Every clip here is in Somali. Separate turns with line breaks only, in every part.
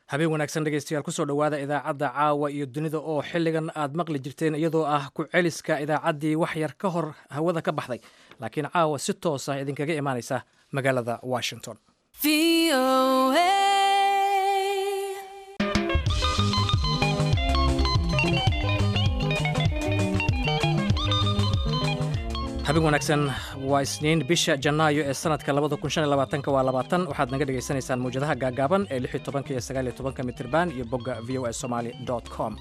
habeen wanaagsan dhegeystayaal kusoo dhowaada idaacadda caawa iyo dunida oo xilligan aad maqli jirteen iyadoo ah ku celiska idaacaddii wax yar ka hor hawada ka baxday laakiin caawa si toosa idinkaga imaanaysa magaalada washington habeen wanaagsan waa isniin bisha janaayo ee sanadka waa labaatan waxaad naga dhegaysanaysaan mawjadaha gaagaaban ee lix iyo tobanka iyo sagaal iyo tobanka mitirban iyo bogga v o a somali com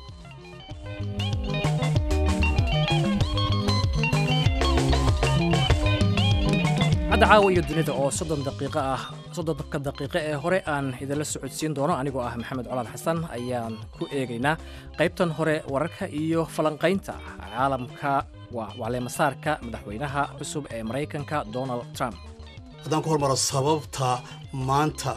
cadda caawa iyo dunida oo soddon daqiiqo ah soddonka daqiiqo ee hore aan idinla socodsiin doono anigoo ah maxamed colaad xasan ayaan ku eegaynaa qaybtan hore wararka iyo falanqaynta caalamka waa wacleemasaarka madaxweynaha cusub ee maraykanka donald trump
haddaan ku hormaro sababta maanta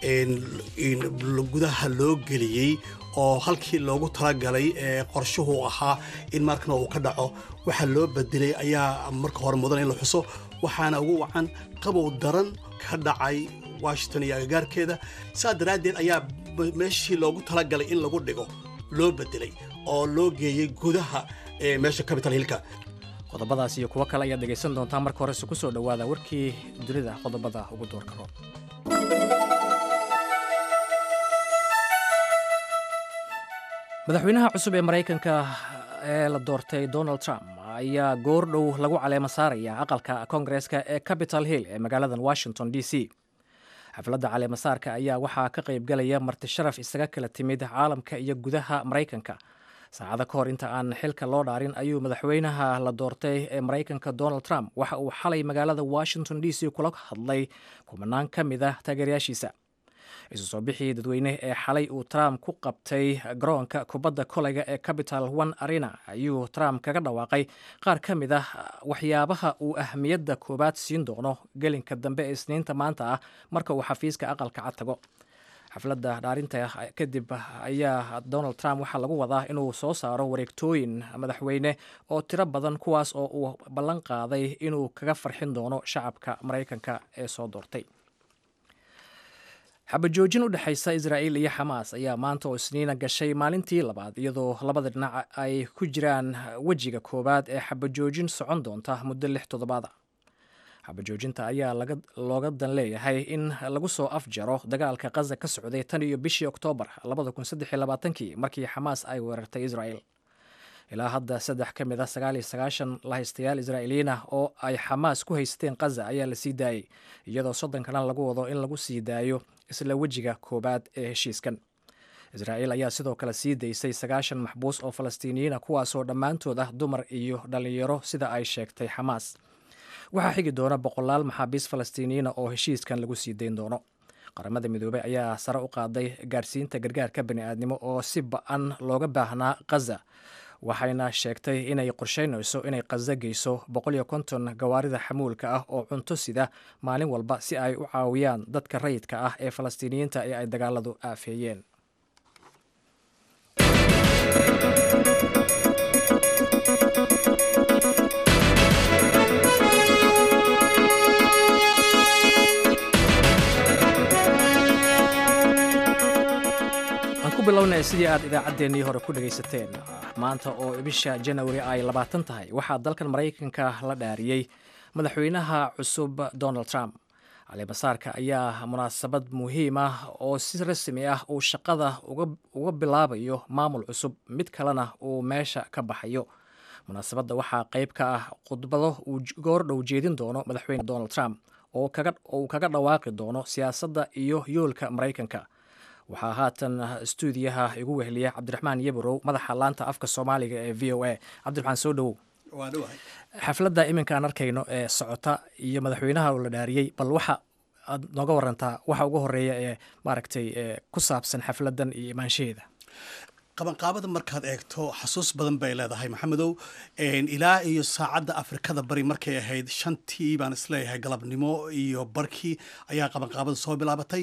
gudaha loo geliyey oo halkii loogu talagalay ee qorshuhu ahaa in markana uu ka dhaco waxaa loo bedelay ayaa marka hore mudan in la xuso waxaana ugu wacan qabow daran ka dhacay washington iyo agagaarkeeda saa daraaddeed ayaa meeshii loogu talagalay in lagu dhigo loo bedelay oo loo geeyey gudaha meesha capital hillka
qodobadaas iyo kuwo kale ayaad dhegaysan doontaa marka horese ku soo dhowaada warkii dunida qodobada ugu doorka roob madaxweynaha cusub ee maraykanka ee la doortay donald trump ayaa goor dhow lagu caleemo saaraya aqalka koongareeska ee capital hill ee magaaladan washington d c xafladda caleemasaarka ayaa waxaa ka qaybgalaya marti sharaf isaga kala timid caalamka iyo gudaha maraykanka saacado ka hor inta aan xilka loo dhaarin ayuu madaxweynaha la doortay ee maraykanka donald trump waxa uu xalay magaalada washington d c kula hadlay kumanaan ka mid ah taageerayaashiisa isu soo bixii dadweyne ee xalay uu trump ku qabtay garoonka kubadda koleyga ee capital one arena ayuu trump kaga dhawaaqay qaar ka mid ah waxyaabaha uu ahmiyadda koowaad siin doono gelinka dambe ee isniinta maanta ah marka uu xafiiska aqalka cad tago xafladda dhaarinta kadib ayaa donald trump waxaa lagu wadaa inuu soo saaro wareegtooyin madaxweyne oo tiro badan kuwaas oo uu ballan qaaday inuu kaga farxin doono shacabka maraykanka ee soo doortay xabajoojin u dhexaysa israa'iil iyo xamaas ayaa maanta oo isniina gashay maalintii labaad iyadoo labada dhinac ay ku jiraan wejiga koowaad ee xabajoojin socon doonta muddo lix toddobaada xabajoojinta ayaa looga dan leeyahay in lagu soo afjaro dagaalka kaza ka socday tan iyo bishii oktoobar kii markii xamaas ay weerartay israa'el ilaa hadda saddex ka mid a sagaal iyo sagaashan lahaystayaal israa'iiliyiin ah oo ay xamaas ku haysteen kaza ayaa la sii daayey iyadoo soddon kalena lagu wado in lagu sii daayo isla wejiga koowaad ee heshiiskan israa'iil ayaa sidoo kale sii daysay sagaashan maxbuus oo falastiiniyiina kuwaasoo dhammaantood ah dumar iyo dhallinyaro sida ay sheegtay xamaas waxaa xigi doona boqolaal maxaabiis falastiiniyiina oo heshiiskan lagu sii dayn doono qaramada midoobey ayaa sare u qaaday gaarsiinta gargaarka bani'aadnimo oo si ba-an looga baahnaa kaza waxayna sheegtay inay qorsheynayso inay kaza geyso boqoliyo konton gawaarida xamuulka ah oo cunto sida maalin walba si ay u caawiyaan dadka rayidka ah ee falastiiniyiinta ee ay dagaaladu aafeeyeen bilowna sidii aad idaacaddeenii hore ku dhegaysateen maanta oo bisha janawari ay labaatan tahay waxaa dalkan maraykanka la dhaariyey madaxweynaha cusub donald trump caleemasaarka ayaa munaasabad muhiim ah oo si rasmi ah uu shaqada uga bilaabayo maamul cusub mid kalena uu meesha ka baxayo munaasabadda waxaa qayb ka ah khudbado uu goordhow jeedin doono madaxweyne donald trump oo uu kaga dhawaaqi doono siyaasadda iyo yoolka maraykanka waxaa haatan stuudiyaha igu weheliya cabdiraxmaan yabarow madaxa laanta afka soomaaliga ee v o a cabdiraxmaan soo dhowow xafladda iminka aan arkayno ee socota iyo madaxweynaha la dhaariyey bal waxa aad nooga warantaa waxa ugu horeeya ee maaragtay ku saabsan xafladdan iyo imaanshaheeda
qabanqaabada markaad eegto xasuus badan bay leedahay maxamedow ilaa iyo saacadda afrikada bari markay ahayd shantii baan isleeyahay galabnimo iyo barkii ayaa qabanqaabada soo bilaabatay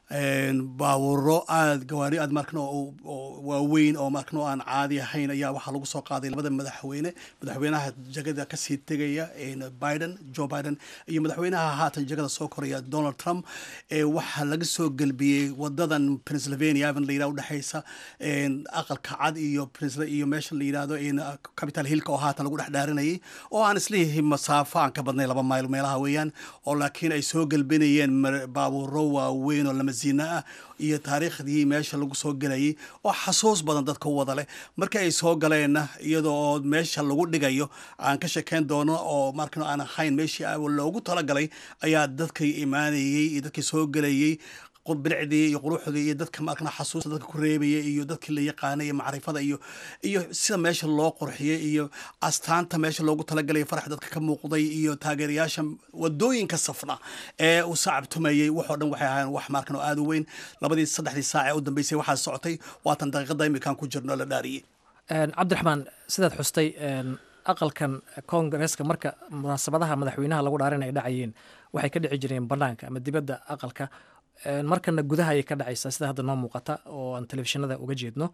baawuro aad gawaari aad markan waaweyn oo markan aan caadi ahayn ayaa waxaa lagu soo qaaday labada madaxweyne madaxweynaha jagada kasii tegaya biden joe biden iyo madaxweynaha haatan jagada soo koraya donald trump waxaa laga soo gelbiyey wadadan pennsylvania aven la yidhah udhexaysa aqalka cad iyo iyo meesha la yidhahdo capital hillka oo haatan lagu dhex dhaarinayay oo aan isleeyahay masaafo aan ka badnay laba mayl meelaha weeyaan oo laakiin ay soo gelbinayeen baabuuro waaweyn oo lamasiina ah iyo taariikhdii meesha lagu soo gelayay oo xasuus badan dadka u wada leh markii ay soo galeenna iyadoo meesha lagu dhigayo aan ka shekeyn doono oo markan aan ahayn meeshii loogu talagalay ayaa dadkii imaanayey iyo dadkii soo gelayey bilicdii iyo quruxdii iyo dadka markana xasuusta dadka ku reebaya iyo dadkii la yaqaanay iyo macrifada iyo iyo sida meesha loo qurxiyey iyo astaanta meesha loogu talagalay farax dadka ka muuqday iyo taageerayaasha wadooyinka safna ee u sacabtumayey waxoo dhan waxay ahaayeen wax markan oo aada u weyn labadii saddexdii saac ee u dambeysay waxaa socotay waatan daqiiqada imikaan ku jirno la dhaariyey
cabdiraxmaan sidaad xustay aqalkan koongareeska marka munaasabadaha madaxweynaha lagu dhaarin ay dhacayeen waxay ka dhici jireen banaanka ama dibadda aqalka markana gudaha ayay ka dhacaysaa sida hadda noo muuqata oo aan telefishinada uga jeedno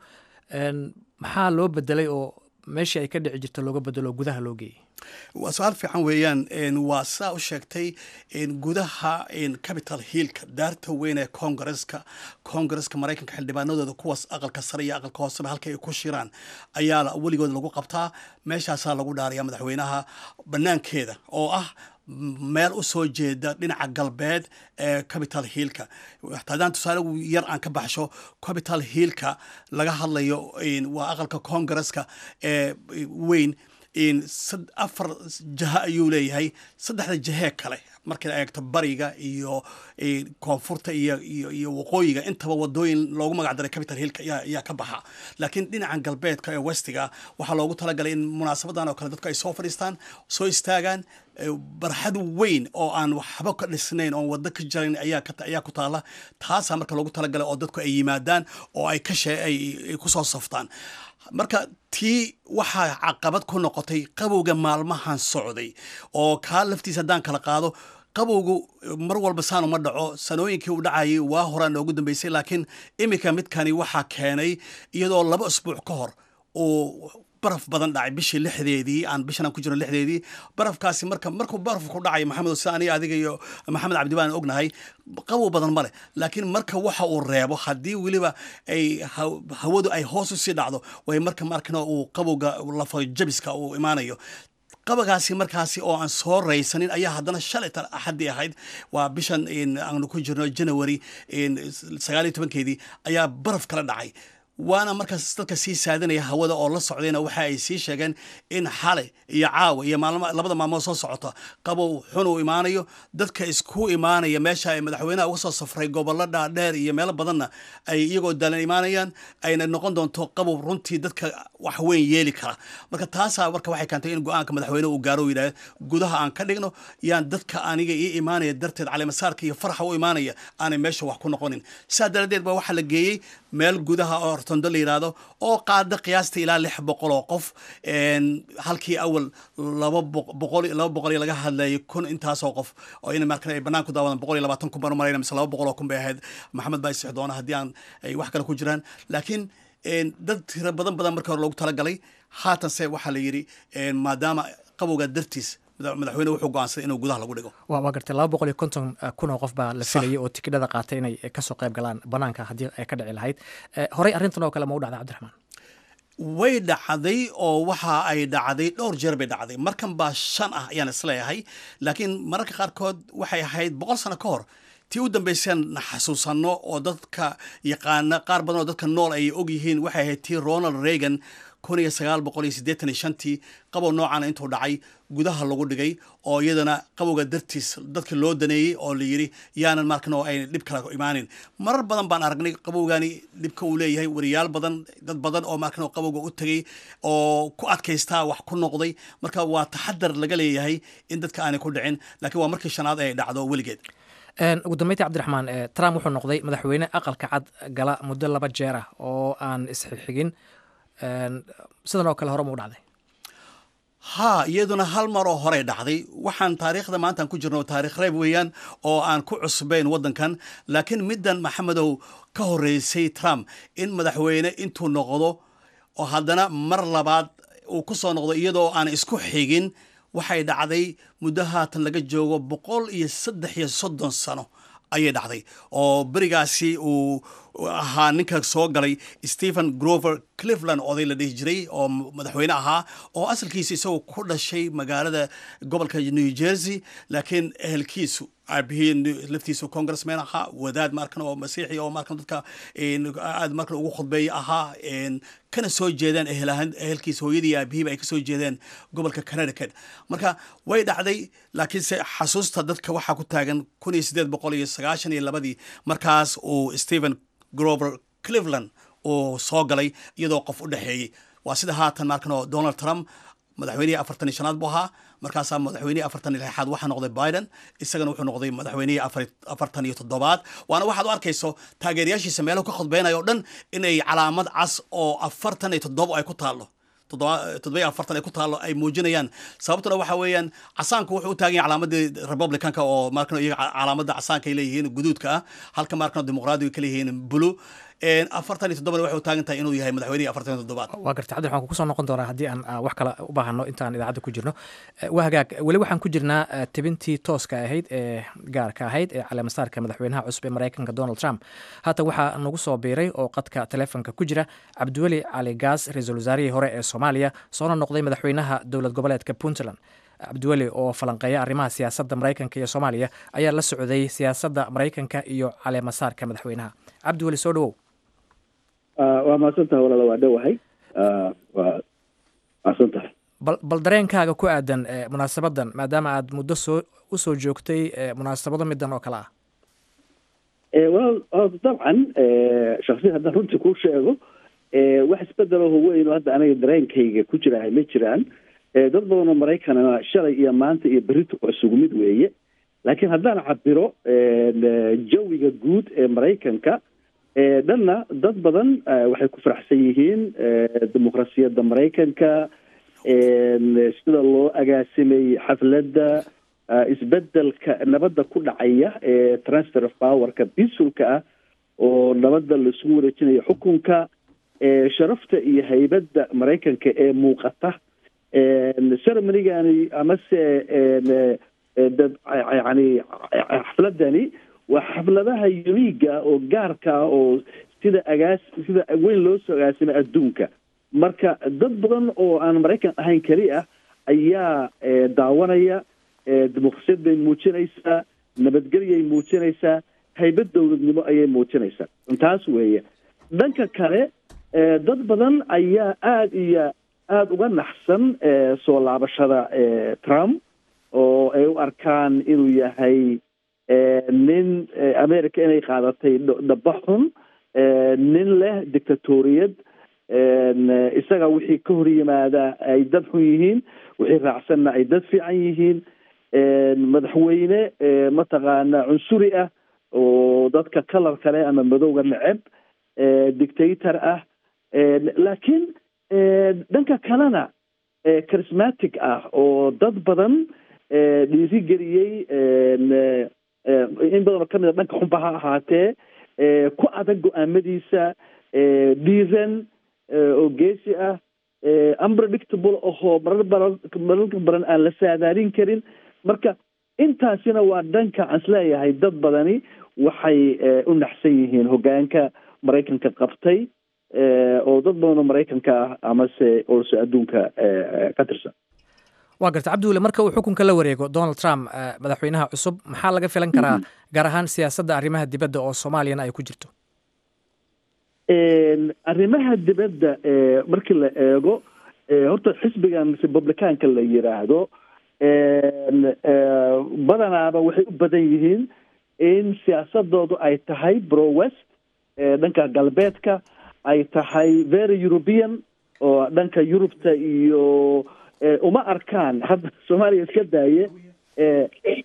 maxaa loo bedelay oo meeshii ay ka dhici jirta looga bedelo oo gudaha loo geeyey
waa su-aal fiican weeyaan waa sidaa u sheegtay gudaha capital hillka daarta weyn ee congareska congareska maraykanka xildhibaanadooda kuwaas aqalka sare iyo aqalka hooseba halka ay ku shiraan ayaa weligood lagu qabtaa meeshaasaa lagu dhaaraya madaxweynaha banaankeeda oo ah meel u soo jeeda dhinaca galbeed ee capital hillka haddaan tusaale yar aan ka baxsho capital hillka laga hadlayo waa aqalka congareska ee weyn afar jaha ayuu leeyahay saddexda jahee kale markay eegto bariga iyo koonfurta iyo waqooyiga intaba wadooyin loogu magac daray capital hillka ayaa ka baxa laakiin dhinacan galbeedka ee westiga waxaa loogu talagalay in munaasabadan oo kale dadku ay soo fadhiistaan soo istaagaan barxad weyn oo aan waxba ka dhisnayn oon wado ka jarayn ayaa ku taala taasaa marka loogu talagalay oo dadku ay yimaadaan oo ay ka shee ay kusoo saftaan marka tii waxaa caqabad ku noqotay qabowga maalmahan socday oo kaa laftiisa haddaan kala qaado qabowgu mar walba saan uma dhaco sanooyinkii u dhacayay waa horaa noogu dambeysay laakiin iminka midkani waxaa keenay iyadoo laba isbuuc ka hor uu baraf badan dhacay bishii lixdeedii aan bishan aan ku jirno lixdeedii barafkaasi marka markuu baraf ku dhacay maxamed sida aniga adiga iyo maxamed cabdi baan ognahay qabow badan ma leh laakiin marka waxa uu reebo haddii weliba ay hawadu ay hoos usii dhacdo way marka markana uu qabowga lafa jabiska uu imaanayo qabagaasi markaasi oo aan soo raysanin ayaa haddana shalay tan axaddii ahayd waa bishan aanu ku jirno january sagaal iyo tobankeedii ayaa baraf kala dhacay waana markaas dadka sii saadinaya hawada oo la socdayna waxa ay sii sheegeen in xale iyo caawa iyo labada maalmood soo socota qabow xun uu imaanayo dadka isku imaanaya meesha ay madaxweynaha uga soo safray gobollo dhaadheer iyo meelo badanna ay iyagoo dalan imaanayaan ayna noqon doonto qabow runtii dadka wax weyn yeeli kara marka taasaa marka waxay keentay in go-aanka madaxweyne uu gaaro yidhahda gudaha aan ka dhigno yaan dadka aniga ii imaanaya darteed caleemasaarka iyo farxa u imaanaya aanay meesha wax ku noqonin sidaa daradeed ba waxaa la geeyey meel gudaha oo hortondo la yidhaahdo oo qaada qiyaasta ilaa lix boqol oo qof halkii awal laba boqol laba boqol iyo laga hadlayay kun intaasoo qof oo in markan ay bannaan ku daawadaan boqol iyo labaatan kun baan u malayna mise laba boqol oo kun bay ahayd maxamed baa isix doona haddii aan ay wax kale ku jiraan laakiin dad tiro badan badan markii hore loogu talagalay haatanse waxaa la yidhi maadaama qabowga dartiis madaxweyne wuxuu go'aansaday inuu gudaha lagu dhigo
waa gartay laba boqol iyo konton kun oo qof baa la filayay oo tikidhada qaatay inay kasoo qayb galaan banaanka haddii ay ka dhici lahayd horey arrintan oo kale ma u dhacday cabdiraxmaan
way dhacday oo waxa ay dhacday dhowr jeer bay dhacday markan baa shan ah ayaan isleeyahay laakiin mararka qaarkood waxay ahayd boqol sano ka hor tii u dambaysaan na xasuusanno oo dadka yaqaana qaar badan oo dadka nool ay og yihiin waxay ahayd tii ronald reagan kun iyo sagaal boqol iyo siddeetan iyo shantii qabow noocana intuu dhacay gudaha lagu dhigay oo iyadana qabowga dartiis dadka loo daneeyey oo la yidhi yaanan markan oo ay dhib kala imaanin marar badan baan aragnay qabowgani dhibka uu leeyahay wariyaal badan dad badan oo markan oo qabowga u tegay oo ku adkaystaa wax ku noqday marka waa taxadar laga leeyahay in dadka aanay ku dhicin laakiin waa markii shanaad ay dhacdo weligeed
ugu dambeyntii cabdiraxmaan trump wuxuu noqday madaxweyne aqalka cad gala muddo laba jeer ah oo aan isxigxigin sidan oo kale hore mu dhacday
haa iyaduna hal mar oo horey dhacday waxaan taariikhda maantaan ku jirno taarikh reeb weeyaan oo aan ku cusbayn waddankan laakiin middan maxamedow ka horreysay trump in madaxweyne intuu noqdo oo haddana mar labaad uu ku soo noqdo iyadoo aan isku xigin waxay dhacday muddo haatan laga joogo boqol iyo saddex iyo soddon sano ayay dhacday oo berigaasi uu ahaa ninka soo galay stephen grover cleveland oday la dhihi jiray oo madaxweyne ahaa oo asalkiisa isagoo ku dhashay magaalada gobolka new jersey laakiin ehelkiisu aabihii laftiisu congressman ahaa wadaad markan oo masiixi oo markan dadka aad markan ugu khudbeeya ahaa kana soo jeedeen ehelkiisa hooyadii aabihiiba ay ka soo jeedeen gobolka connecticut marka way dhacday laakiinse xasuusta dadka waxaa ku taagan kun iyo siddeed boqol iyo sagaashan iyo labadii markaas uu stephen grover cleveland uu soo galay iyadoo qof u dhexeeyey waa sida haatan markan oo donald trump madaxweynihii afartan iyo shanaad buu ahaa markaasaa madaxweynihii afartan iyo lixaad waxaa noqday biden isagana wuxuu noqday madaxweynihii afartan iyo toddobaad waana waxaad u arkayso taageerayaashiisa meelahu ka khudbeynayo o dhan inay calaamad cas oo afartan iyo toddoba ay ku taallo toddoba afartan ay ku taallo ay muujinayaan sababtuna waxa weeyaan casaanku wuxuu u taagan yahay calaamadii republicanka oo markan iyaga calaamadda casaanka ay leeyihiin guduudka ah halka markan dimuqraadiga ka leeyihiin blue afartan iyo toddobana waxay u taagan tahay inuu yahay madaxweynihii afartan iyo toddobaad
waa garta cabdi waxaan kusoo noqon doonaa haddii aan wax kale u baahano intaan idaacadda ku jirno waa hagaag weli waxaan ku jirnaa tebintii tooska ahayd ee gaarka ahayd ee caleemasaarka madaxweynaha cusub ee maraykanka donald trump haatan waxaa nagu soo biiray oo qadka teleefonka ku jira cabdiweli cali gaas ra-iisul wasaarihii hore ee soomaaliya soona noqday madaxweynaha dowlad goboleedka puntland cabdiweli oo falanqeeya arrimaha siyaasadda maraykanka iyo soomaaliya ayaa la socday siyaasadda maraykanka iyo caleemasaarka madaxweynaha cabdiweli soo dhawow
waa mahadsantaha walaala waa dhowahay waa mahadsan tahay
bal bal dareenkaaga ku aadan munaasabadan maadaama aad muddo soo usoo joogtay munaasabado midan oo kale ah
walaal dabcan shaksiyan haddaan runtii kuu sheego wax isbedelaho weyn oo hadda aniga dareenkayga ku jirahay ma jiraan dad badanoo maraykanna shalay iyo maanta iyo berito waa isugu mid weeye laakiin haddaan cabiro jawiga guud ee maraykanka dhanna dad badan waxay ku faraxsan yihiin dimuqrasiyadda maraykanka sida loo agaasimay xafladda isbedelka nabadda ku dhacaya ee transfer of powerka bisulka ah oo nabadda laisugu wareejinayo xukunka sharafta iyo haybadda maraykanka ee muuqata ceremonygani amase dad yani xafladani waa xafladaha uniga oo gaarka ah oo sida agaas sida weyn loo soo agaasimay adduunka marka dad badan oo aan maraykan ahayn keli ah ayaa daawanaya dimuqrasiyad bay muujinaysaa nabadgelyay muujinaysaa haybad dowladnimo ayay muujinaysaa taas weeye dhanka kale dad badan ayaa aada iyo aada uga naxsan soo laabashada trump oo ay u arkaan inuu yahay nin america inay qaadatay dhaba xun nin leh dictatoriyad isaga wixii ka hor yimaada ay dad xun yihiin wixii raacsanna ay dad fiican yihiin madaxweyne mataqaana cunsuri ah oo dadka kalar kale ama madowga neceb dictator ah laakiin dhanka kalena charismatic ah oo dad badan dhiirigeliyey in badanoo kamid a dhanka xunba ha ahaatee ku adag go-aamadiisa dhiiran oo geesi ah unpredictable ahoo marar baran mararka badan aan la saadaalin karin marka intaasina waa dhanka aan isleeyahay dad badani waxay u naxsan yihiin hogaanka maraykanka qabtay oo dad badanoo maraykanka ah amase olse adduunka ka tirsan
waa garta cabdiweli marka uu xukunka la wareego donald trump madaxweynaha cusub maxaa laga filan karaa gaar ahaan siyaasadda arrimaha dibadda oo soomaaliyana ay ku jirto
arrimaha dibadda markii la eego horta xisbigan republicaanka la yiraahdo badanaaba waxay u badan yihiin in siyaasadoodu ay tahay bro west dhanka galbeedka ay tahay very european oo dhanka yurubta iyo uma arkaan hadda soomaaliya iska daaye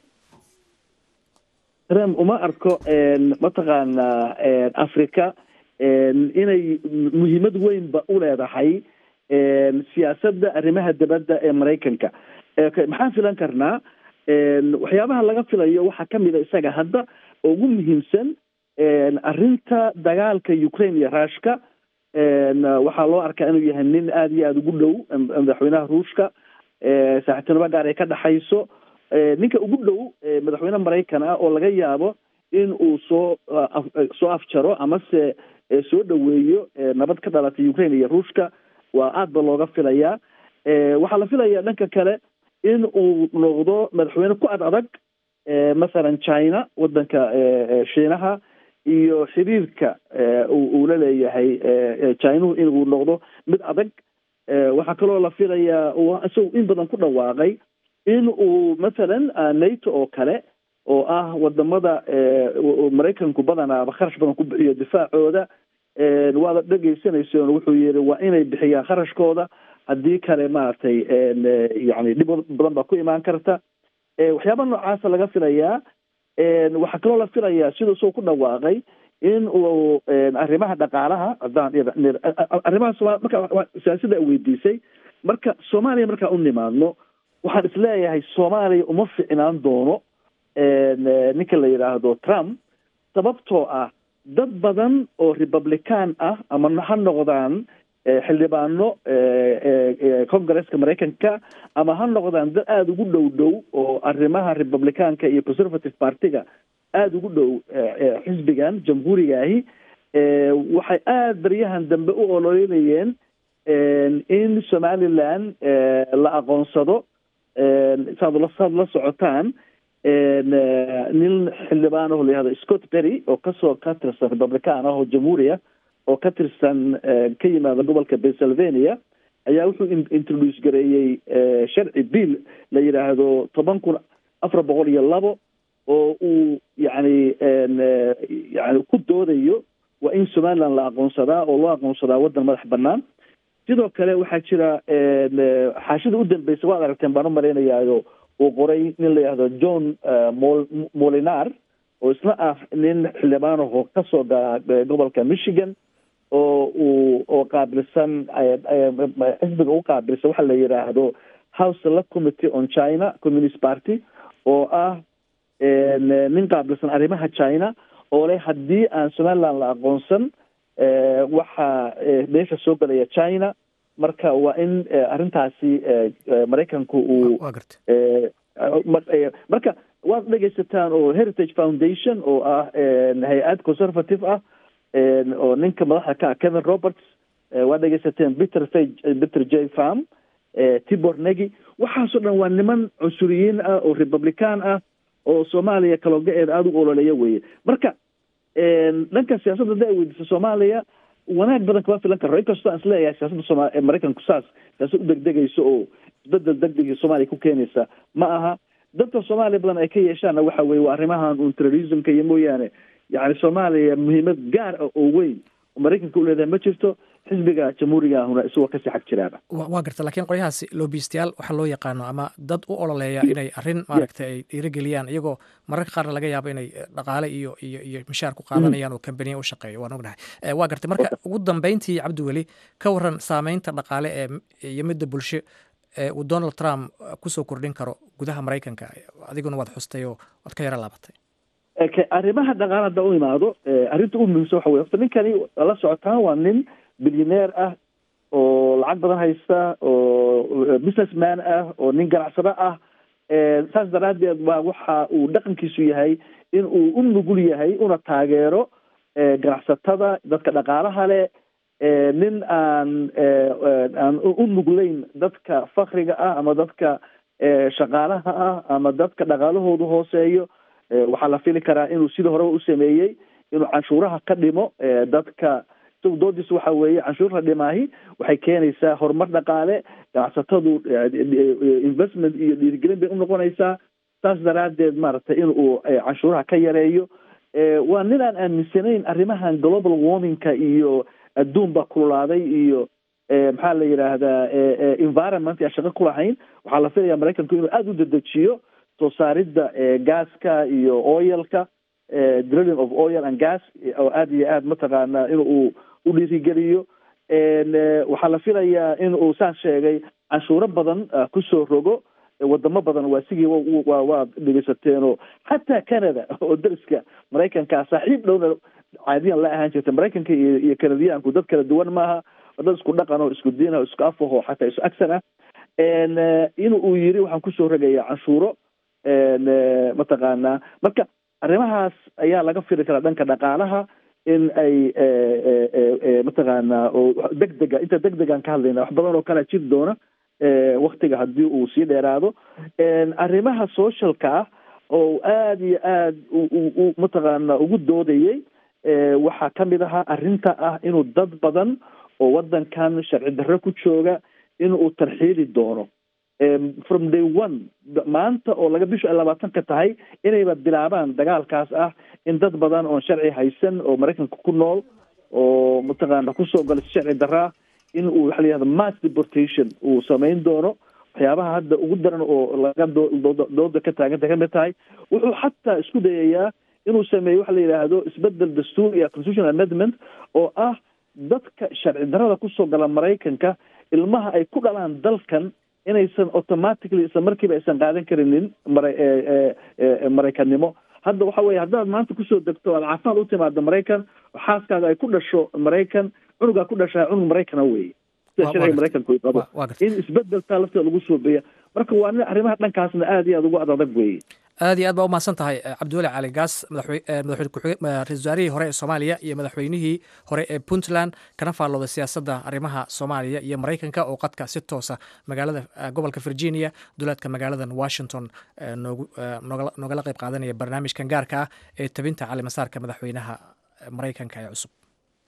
trump uma arko mataqaana africa inay muhiimad weynba u leedahay siyaasadda arrimaha dibadda ee maraykanka maxaan filan karnaa waxyaabaha laga filayo waxaa kamid a isaga hadda oo ugu muhiimsan arrinta dagaalka ukraine iyo ruushka waxaa loo arkaa inuu yahay nin aada iyo aada ugu dhow madaxweynaha ruushka saaxiibtinimo gaar ay ka dhexayso ninka ugu dhow madaxweyne maraykan ah oo laga yaabo in uu soo soo afjaro amase soo dhaweeyo nabad ka dhalatay ukraine iyo ruushka waa aad ba looga filayaa waxaa la filayaa dhanka kale in uu noqdo madaxweyne ku ad adag masalan china wadanka shiinaha iyo xiriirka uu la leeyahay chinuhu inuu noqdo mid adag waxaa kaloo la filayaa isagu in badan ku dhawaaqay in uu mathalan nato oo kale oo ah wadamada maraykanku badanaaba kharash badan ku bixiyo difaacooda waada dhegeysanaysoon wuxuu yihi waa inay bixiyaan kharashkooda haddii kale maaragtay yani dhib badan baa ku imaan karta waxyaaba noocaasa laga filayaa waxaa kaloo la filayaa siduu isagoo ku dhawaaqay in uu arrimaha dhaqaalaha haddaan arrimaha somal marka siyaasada weydiisay marka soomaaliya markaa u nimaadno waxaan isleeyahay soomaaliya uma ficnaan doono ninka la yidhaahdo trump sababtoo ah dad badan oo republican ah ama ha noqdaan xildhibaano congresska maraykanka ama ha noqdaan dad aada ugu dhow dhow oo arrimaha republicanka iyo conservative partiga aada ugu dhow xisbigan jamhuurigaahi waxay aada baryahan dambe u ololeynayeen in somaliland la aqoonsado saad la saad la socotaan nin xildhibaan oo layihahdo scott berry oo kasoo ka tirsan republican ah oo jamhuuriya oo ka tirsan ka yimaada gobolka pennsylvania ayaa wuxuu introduce gareeyey sharci bill la yidhaahdo toban kun afar boqol iyo labo oo uu yani yani ku doodayo waa in somaliland la aqoonsadaa oo loo aqoonsadaa waddan madax banaan sidoo kale waxaa jira xaashida u dambeysa waad aragteen baan u malaynayaayo uu qoray nin la yihahdo john molinar oo isna ah nin xildhibaanaho kasoo gala gobolka michigan oo uu oo qaabilsan xisbiga u qaabilsan waxa la yidhaahdo house select committee on china communist party oo ah nin qaabilsan arrimaha china oo leh haddii aan somaliland la aqoonsan waxaa meesha soo gelaya china marka waa in arrintaasi maraykanku uu marka waad dhegaysataan oo heritage foundation oo ah hay-ad conservative ah oo ninka madaxda ka ah kevin roberts waad dhegaysateen peter f peter j farm tibor negi waxaasoo dhan waa niman cunsuriyiin ah oo republican ah oo soomaaliya kalooga-eeda aada u ololeeya weye marka dhanka siyaasadda hadda ay weydiisa soomaaliya wanaag badan kama filan karo inkastoo aan isleeyahay siyaasadda sooma maraykanku saas siyaasad u degdegayso oo isbedel degdegi soomaaliya ku keenaysa ma aha dadka soomaaliya badan ay ka yeeshaanna waxa weye waa arrimahan un terrorismka iyo mooyaane yani soomaaliya muhiimad gaar ah oo weyn oo maraykanka u leedahay ma jirto xisbiga jamhuuriga ahuna isagoo kasii xag jiraaba
waa garta lakiin qolyahaasi loobistayaal waxaa loo yaqaano ama dad u ololeeya inay arrin maaragtay ay dhiirigeliyaan iyagoo mararka qaarna laga yaabo inay dhaqaale iyo iyo iyo mishaar ku qaadanayaan oo kambaniya u shaqeeya waan ognahay waa gartay marka ugu dambeyntii cabdiweli ka waran saameynta dhaqaale ee iyo midda bulsho ee uu donald trump kusoo kordhin karo gudaha maraykanka adiguna waad xustay oo waad ka yaro laabatay
arrimaha dhaqaale hadda u imaado arrinta u muhiimsan waxa wey horta ninkani la socotaan waa nin bilyaneer ah oo lacag badan haysta oo businessman ah oo nin ganacsado ah saas daraaddeed waa waxa uu dhaqankiisu yahay in uu u nugul yahay una taageero ganacsatada dadka dhaqaalaha leh nin aan aan u nugleyn dadka fakriga ah ama dadka shaqaalaha ah ama dadka dhaqaalahoodu hooseeyo waxaa la fili karaa inuu sidii horeba u sameeyey inuu canshuuraha ka dhimo dadka isagu doodiisa waxa weeye canshuurta dhimaahi waxay keenaysaa horumar dhaqaale ganacsatadu investment iyo dhiirigelin bay unoqonaysaa saas daraaddeed maaragtay in uu canshuuraha ka yareeyo waa nin aan aaminsanayn arrimahan global warmingka iyo adduun baa kululaaday iyo maxaa la yidhaahdaa environment aan shaqo ku lahayn waxaa la filaya maraykanku inuu aada u dedejiyo soo saaridda gaaska iyo oyalka drilling of oil and gas oo aada iyo aada mataqaanaa in uu u dhiirigeliyo waxaa la filayaa in uu saan sheegay canshuuro badan kusoo rogo wadamo badan waa sigii wa waad dhegeysateeno xataa canada oo dariska maraykanka saaxiib dhowna caadiyan la ahaan jirta maraykanka iyo iyo canadiyaanku dad kala duwan maaha dad isku dhaqan oo isku diin oo isku afaho xataa isu agsan ah in uu yiri waxaan kusoo rogaya canshuuro mataqaanaa marka arrimahaas ayaa laga firi karaa dhanka dhaqaalaha in ay mataqaanaa oo deg dega inta deg degaan ka hadlayna wax badan oo kala jiri doona waktiga haddii uu sii dheeraado arrimaha socialka ah oo aada iyo aada u mataqaana ugu doodayay waxaa kamid ahaa arrinta ah inuu dad badan oo wadankan sharci darro ku jooga inuu tarxiili doono from day one maanta oo laga bishu ay labaatanka tahay inayba bilaabaan dagaalkaas ah in dad badan oon sharci haysan oo maraykanka ku nool oo mataqaana kusoo gala si sharci darraa in uu waxa la yihahda mass deportation uu samayn doono waxyaabaha hadda ugu daran oo laga dooda ka taaganta kamid tahay wuxuu xataa isku dayayaa inuu sameeyo waxa la yidhaahdo isbedel dastuuri iyo constitutional amendment oo ah dadka sharci darrada kusoo gala maraykanka ilmaha ay ku dhalaan dalkan inaysan automatically isla markiiba aysan qaadan karinin mara maraykannimo hadda waxa weye haddaad maanta kusoo degto aad caafimaad u timaado maraykan xaaskaaga ay ku dhasho maraykan cunugaa ku dhashaa cunug maraykana weye sida sharciga maraykanku ay qabo in isbedeltaa lafteeda lagu soobeeya marka waa nin arrimaha dhankaasna aada iyo aada ugu adadag weeye
aad iyo aad baa umahadsan tahay cabdiweli cali gaas madaxweyne ku-xigeen ra-isul wasaarihii hore ee soomaaliya iyo madaxweynihii hore ee puntland kana faallooday siyaasadda arrimaha soomaaliya iyo maraykanka oo qadka si toosa magaalada gobolka virginia duleedka magaaladan washington noogu noogala qayb qaadanaya barnaamijkan gaarka ah ee tabinta calimasaarka madaxweynaha maraykanka ee cusub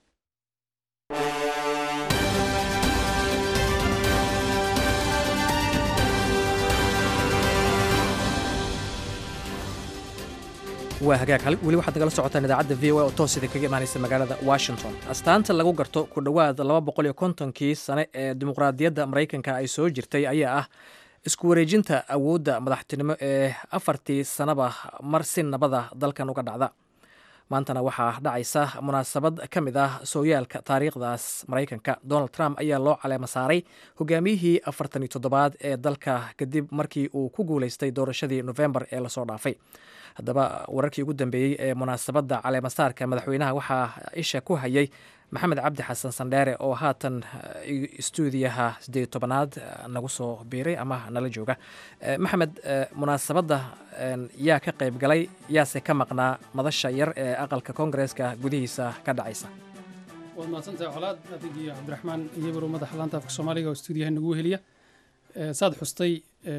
waa hagaag weli waxaad nagala socotaan idaacadda v o oo toos idin kaga imaanaysa magaalada washington astaanta lagu garto ku dhowaad laba boqol iyo kontonkii sane ee dimuqraadiyadda maraykanka ay soo jirtay ayaa ah isku wareejinta awoodda madaxtinimo ee afartii sanaba mar si nabada dalkan uga dhacda maantana waxaa dhacaysa munaasabad ka mid ah sooyaalka taariikhdaas maraykanka donald trump ayaa loo caleema saaray hogaamiyihii afartan iyo toddobaad ee dalka kadib markii uu ku guuleystay doorashadii nofembar ee lasoo dhaafay haddaba wararkii ugu dambeeyey ee munaasabadda caleemasaarka madaxweynaha waxaa isha ku hayay maxamed cabdi xasan sandheere oo haatan stuudiyaha sideed tobanaad nagu soo biiray ama nala jooga maxamed munaasabadda yaa ka qayb galay yaase ka maqnaa madasha yar ee aqalka koongareeska gudihiisa ka dhacaysa
waad mahadsantahay colaad adig iyo cabdiraxmaan iyabaro madaxa laanta afka soomaaliga oo stuudiyaha nagu heliya saad xustay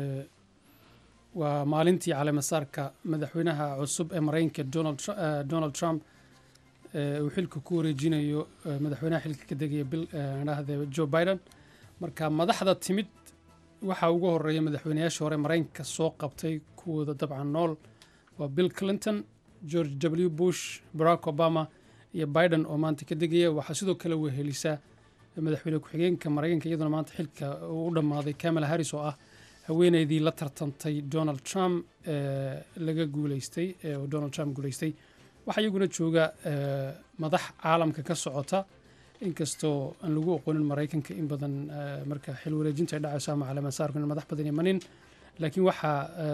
waa maalintii caleemasaarka madaxweynaha cusub ee maraykanka donald trump uu xilka ku wareejinayo madaxweynaha xilka ka degaya dhahde joe biden marka madaxda timid waxaa ugu horeeya madaxweynayaashii hore maraykanka soo qabtay kuwooda dabcan nool waa bill clinton george w bush barack obama iyo biden oo maanta ka degaya waxaa sidoo kale wehelisaa madaxweyne ku-xigeenka maraykanka iyaduna maanta xilka uu u dhammaaday kamala harris oo ah haweeneydii la tartantay donald trump laga guuleystay oo donald trump guuleystay waxaa iyaguna jooga madax caalamka ka socota inkastoo aan lagu aqoonin maraykanka in badan marka xil wareejinta ay dhacayso ama caleemasaarku in madax badan imanin laakiin waxaa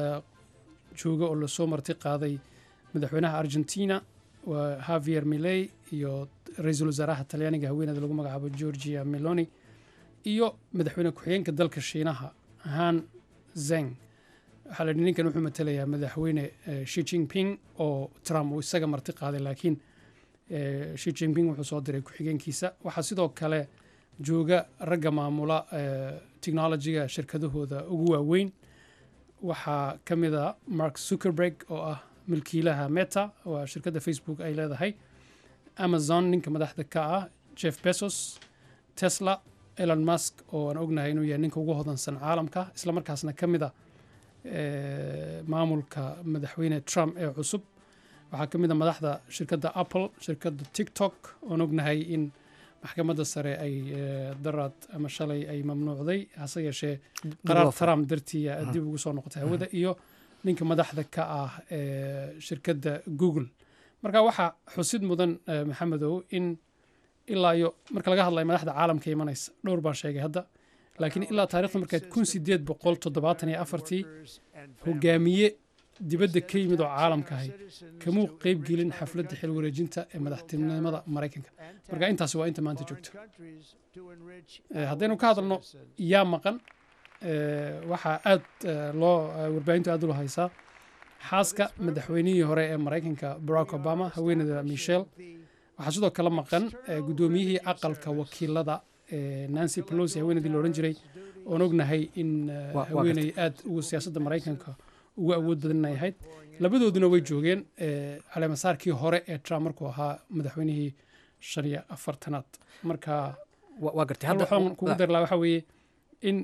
jooga oo lasoo marti qaaday madaxweynaha argentina waa havier miley iyo ra-iisul wasaaraha talyaaniga haweeneyda lagu magacaabo georgia meloni iyo madaxweyne ku-xigeenka dalka shiinaha han zeng waxaa la yidhi ninkan wuxuu matalayaa madaxweyne shi jingping oo trump uu isaga marti qaaday laakiin shi jingping wuxuu soo diray ku-xigeenkiisa waxaa sidoo kale jooga ragga maamula technologiga shirkadahooda ugu waaweyn waxaa ka mid a mark zuckerberg oo ah milkiilaha meta waa shirkadda facebook ay leedahay amazon ninka madaxda ka ah jeff bezos tesla elon musk oo aan ognahay inuu yahay ninka ugu hodansan caalamka islamarkaasna ka mid a maamulka madaxweyne trump ee cusub waxaa ka mid a madaxda shirkadda apple shirkadda tiktok oon ognahay in maxkamadda sare ay daraad ama shalay ay mamnuucday hase yeeshee qaraar trump dartii dib ugu soo noqotay hawada iyo ninka madaxda ka ah shirkadda google marka waxaa xusid mudan maxamedow in ilaa iyo marka laga hadlayo madaxda caalamka imanaysa dhowr baan sheegay hadda laakiin ilaa taarikhda markaad kun sideed boqol toddobaatan iyo afartii hogaamiye dibadda ka yimid oo caalamka ahay kamuu qeyb gelin xafladda xil wareejinta ee madaxtinimada maraykanka marka intaasi waa inta maanta joogto haddaynu ka hadalno yaa maqan waxaa aad loo warbaahintu aad ula haysaa xaaska madaxweynihii hore ee maraykanka barack obama haweeneyda michelle waxaa sidoo kale maqan guddoomiyihii aqalka wakiilada nancy pelosi haweeneydii la odhan jiray oon ognahay in haweeney aad ugu siyaasadda maraykanka ugu awood badan inay ahayd labadooduna way joogeen caleemasaarkii hore ee trump markuu ahaa madaxweynihii shan iyo afartanaad marka waxaan kugu dari laha waxa weeye in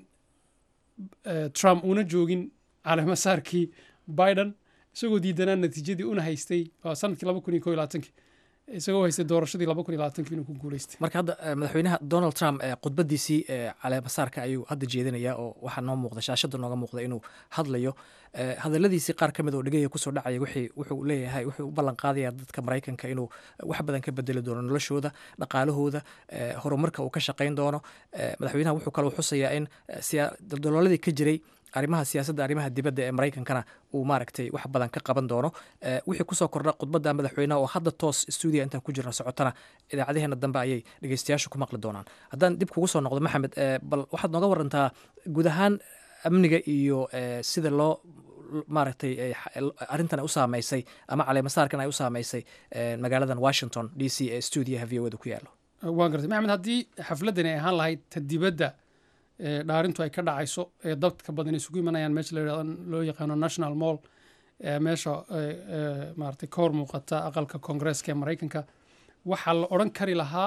trump uuna joogin caleemasaarkii biden isagoo diidanaa natiijadii una haystay sanadkii laba kun iyo ko iyo labaatankii isagoo haystay doorashadii laba kun iyo labaatankii inuu ku guuleystay
marka hadda madaxweynaha donald trump khudbadiisii caleemasaarka ayuu hadda jeedinaya oo waxaa noo muuqda shaashada nooga muuqda inuu hadlayo hadaladiisii qaar ka mid oo dhegaya kusoo dhacaya wuxuu leeyahay wuxuu u ballan qaadaya dadka maraykanka inuu wax badan ka bedeli doono noloshooda dhaqaalahooda horumarka uu ka shaqayn doono madaxweynaha wuxuu kaloo xusayaa in daldalooladii ka jiray arrimaha siyaasadda arrimaha dibadda ee maraykankana uu maaragtay wax badan ka qaban doono wixii kusoo kordha khudbadda madaxweynaha oo hadda toos stuudiya intaan ku jirna socotana idaacadaheena dambe ayay dhegeystayaashu ku maqli doonaan haddaan dib kugu soo noqdo maxamed bal waxaad nooga warantaa guud ahaan amniga iyo sida loo maaragtay arrintan ay u saameysay ama caleemasaarkan ay u saameysay magaaladan washington d c ee stuudiyaha v o da ku yaalo
waan gartay maxamed haddii xafladdan ay ahaan lahayd ta dibadda dhaarintu ay ka dhacayso ee dadka badan isugu imanayaan meesha loo yaqaano national mall meesha maaragtay ka hor muuqata aqalka koongreeska ee maraykanka waxaa la odhan kari lahaa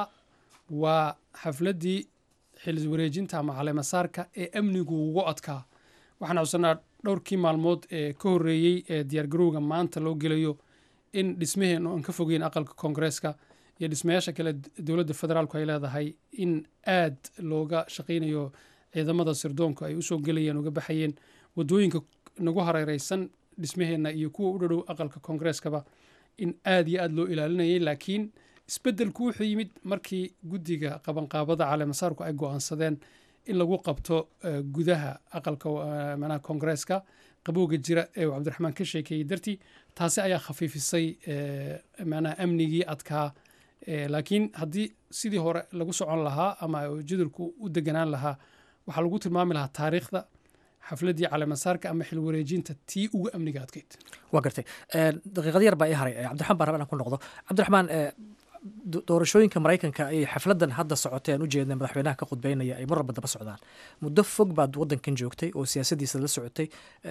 waa xafladdii xil wareejinta ama caleemasaarka ee amnigu ugu adkaa waxaan xusanaa dhowrkii maalmood ee ka horreeyey ee diyaargarowga maanta loo gelayo in dhismaheen aan ka fogeyn aqalka koongreeska iyo dhismayaasha kale dowladda federaalku ay leedahay in aad looga shaqaynayo ciidamada sirdoonku ay usoo gelayeen uga baxayeen wadooyinka nagu hareereysan dhismaheenna iyo kuwa u dhadhow aqalka koongreeskaba in aad iyo aad loo ilaalinayay laakiin isbeddelku wuxuu yimid markii guddiga qabanqaabada caleemasaarku ay go-aansadeen in lagu qabto gudaha aqalka manaha koongreeska qabowga jira ee uu cabdiraxmaan ka sheekeeyey dartii taasi ayaa khafiifisay manaha amnigii adkaa laakiin haddii sidii hore lagu socon lahaa ama jadalku u deganaan lahaa waxaa lagu tilmaami lahaa taariikhda xafladdii caleemasaarka ama xil wareejinta tii ugu amniga adkeyd
waa gartay daqiiqad yar baa ii haray cabdiraxmaan baan raba inaan ku noqdo cabdiraxmaan doorashooyinka maraykanka ayay xafladdan hadda socotay aan u jeednay madaxweynaha ka khudbeynaya ay mar walba daba socdaan muddo fog baad waddankan joogtay oo siyaasadiisa la socotay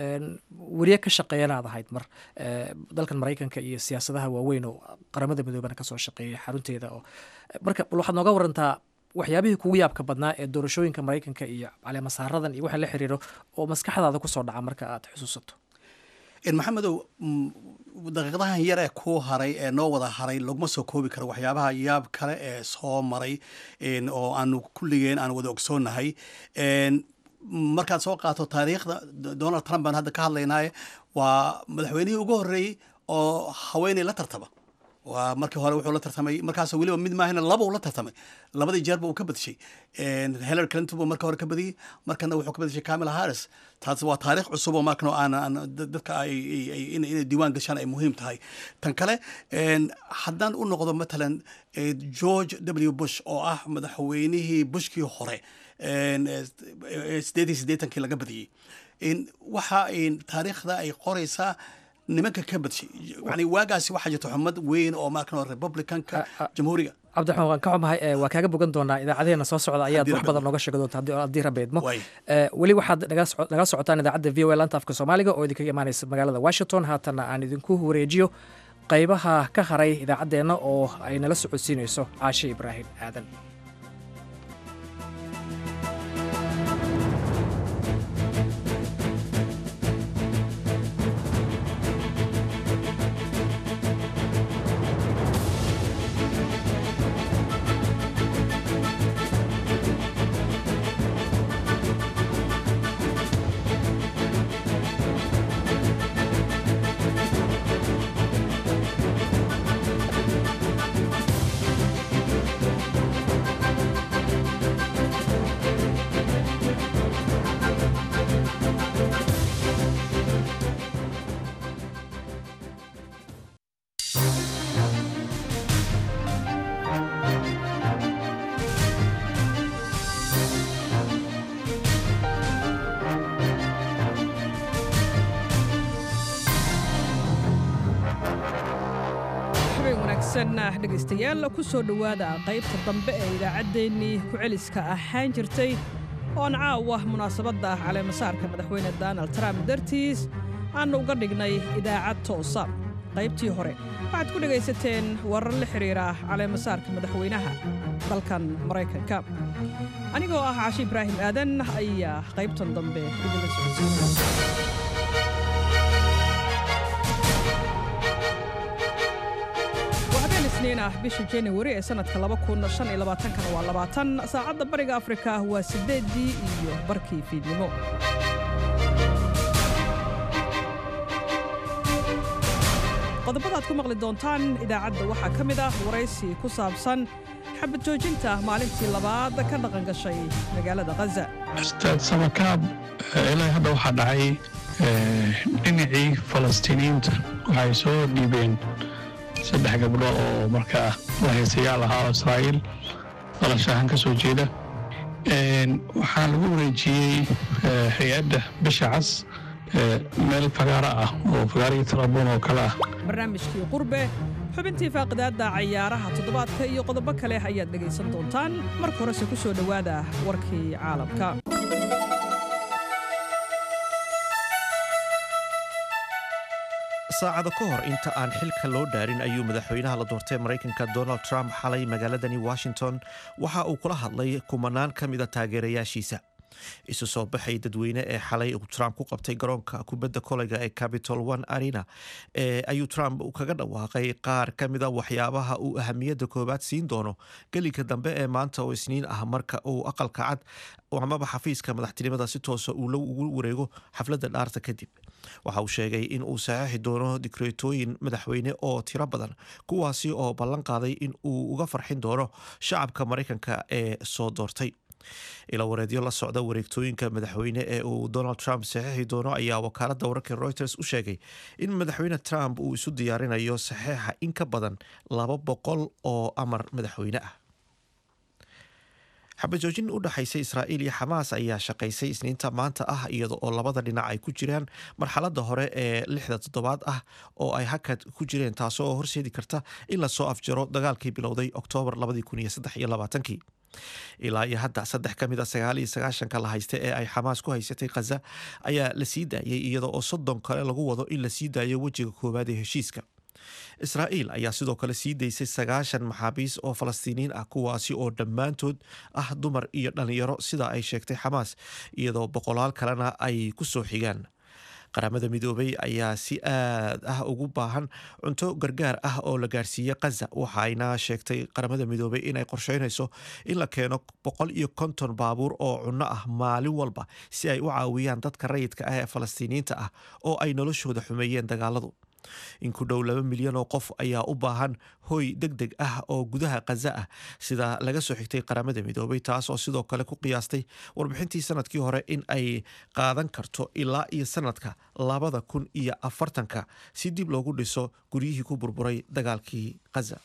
weriye ka shaqeeyana aad ahayd mar dalkan maraykanka iyo siyaasadaha waaweyn oo qaramada midoobana kasoo shaqeeyay xarunteeda oo marka bal waxaad nooga warantaa waxyaabihii kugu yaabka badnaa ee doorashooyinka maraykanka iyo caleemasaaradan iyo waxa la xiriiro oo maskaxdaada kusoo dhaca marka aad xusuusato
maxamedow daqiiqadahan yar ee kuu haray ee noo wada haray laguma soo koobi karo waxyaabaha yaab kale ee soo maray oo aanu kulligeen aan wada ogsoonnahay markaad soo qaato taariikhda donald trump baan hadda ka hadlaynaaye waa madaxweynihii ugu horreeyey oo haweeney la tartama waa markii hore wuxuu la tartamay markaas weliba mid maahina laba uu la tartamay labadii jeerba uu ka badishay hillary clinton buu marka hore ka badiyey markana wuxuu ka badishay camila harris taas waa taariikh cusub oo markan aan dadka inay diiwaan gashaan ay muhiim tahay tan kale haddaan u noqdo matalan george w bush oo ah madaxweynihii bushkii hore sideed iyo siddeetankii laga badiyey waxa taariikhda ay qoraysaa nimanka ka badshay yani waagaasi waxaa jirta xumad weyn oo markan republicanka jamhuuriga
cabdiraxmaan waan ka xumahay waa kaaga bogan doonaa idaacadeena soo socda ayaad wax badan nooga sheegi doonta haddii rabbi idmo weli waxaad nagala socotaan idaacadda v o a lanta afka soomaaliga oo idinkaga imaanaysa magaalada washington haatanna aan idinku wareejiyo qaybaha ka haray idaacaddeenna oo ay nala socodsiinayso caashe ibraahim aadan
wanaagsan dhegaystayaal ku soo dhowaada qaybta dambe ee idaacaddeenii ku-celiska ahaan jirtay oon caawa munaasabadda caleemasaarka madaxweyne donald trump dartiis aannu uga dhignay idaacad toosa qaybtii hore waxaad ku dhegaysateen warar la xidhiira caleemasaarka madaxweynaha dalkan maraykanka anigoo ah caashi ibraahim aadan ayaa qaybtan dambe idinla socodsiinaya ah bisha januari ee sanadka kana waa labaatan saacadda bariga afrika waa sideedii iyo barkii fiidnimo qodobadaad ku maqli doontaan idaacadda waxaa ka mid ah waraysi ku saabsan xabad joojinta maalintii labaad ka dhaqan gashay magaalada khaza
ustaad samakaab ilaa hadda waxaa dhacay dhinacii falastiiniyiinta waxay soo dhiibeen saddex gabdho oo markaa lahaysayaal ahaa oo israa'iil dalashahan ka soo jeeda waxaa lagu wareejiyey hay-adda bisha cas meel fagaaro ah oo fagaarihii tarabuun oo kale ah
barnaamijkii qurbe xubintii faaqidaadda cayaaraha toddobaadka iyo qodobo kale ayaad dhegaysan doontaan marka horese ku soo dhowaada warkii caalamka
saacado ka hor inta aan xilka loo dhaarin ayuu madaxweynaha la doortay maraykanka donald trump xalay magaaladani washington waxa uu kula hadlay kumanaan ka mida taageerayaashiisa isu soo baxay dadweyne ee xalay uu trump ku qabtay garoonka kubadda koleyga ee capitol one arena ayuu trump kaga dhawaaqay qaar ka mida waxyaabaha uu ahamiyadda koowaad siin doono gelinka dambe ee maanta oo isniin ah marka uu aqalka cad amaba xafiiska madaxtinimada si toosa uu ugu wareego xafladda dhaarta kadib waxa uu sheegay in uu saxeixi doono dikreetooyin madaxweyne oo tiro badan kuwaasi oo ballan qaaday in uu uga farxin doono shacabka maraykanka ee soo doortay ila wareedyo la socda wareegtooyinka madaxweyne ee uu donald trump saxeixi doono ayaa wakaaladda wararka reuters u sheegay in madaxweyne trump uu isu diyaarinayo saxeixa in ka badan laba boqol oo amar madaxweyne ah xabajoojin u dhexaysay israa'iil iyo xamaas ayaa shaqaysay isniinta maanta ah iyada oo labada dhinac ay ku jiraan marxaladda hore ee lixda toddobaad ah oo ay hakad ku jireen taasoo horseedi karta in lasoo afjaro dagaalkii bilowday oktoobar kii ilaa iyo hadda saddex ka mid a sagaal iyo sagaashanka la haysta ee ay xamaas ku haysatay khaza ayaa la sii daayay iyada oo soddon kale lagu wado in la sii daayo wejiga koowaad ee heshiiska israa'iil ayaa sidoo kale sii daysay sagaashan maxaabiis oo falastiiniyiin ah kuwaasi oo dhammaantood ah dumar iyo dhallinyaro sida ay sheegtay xamaas iyadoo boqolaal kalena ay ku soo xigaan qaramada midoobay ayaa si aad ah ugu baahan cunto gargaar ah oo la gaarsiiyey khaza waxayna sheegtay qaramada midoobay inay qorsheynayso in la keeno boqol iyo konton baabuur oo cunno ah maalin walba si ay u caawiyaan dadka rayidka ah ee falastiiniyiinta ah oo ay noloshooda xumeeyeen dagaaladu in ku dhow laba milyan oo qof ayaa u baahan hoy deg deg ah oo gudaha khaza ah sida laga soo xigtay qaramada midoobay taas oo sidoo kale ku qiyaastay warbixintii sanadkii hore in ay qaadan karto ilaa iyo sanadka labada kun iyo afartanka si dib loogu dhiso guryihii ku burburay dagaalkii khaza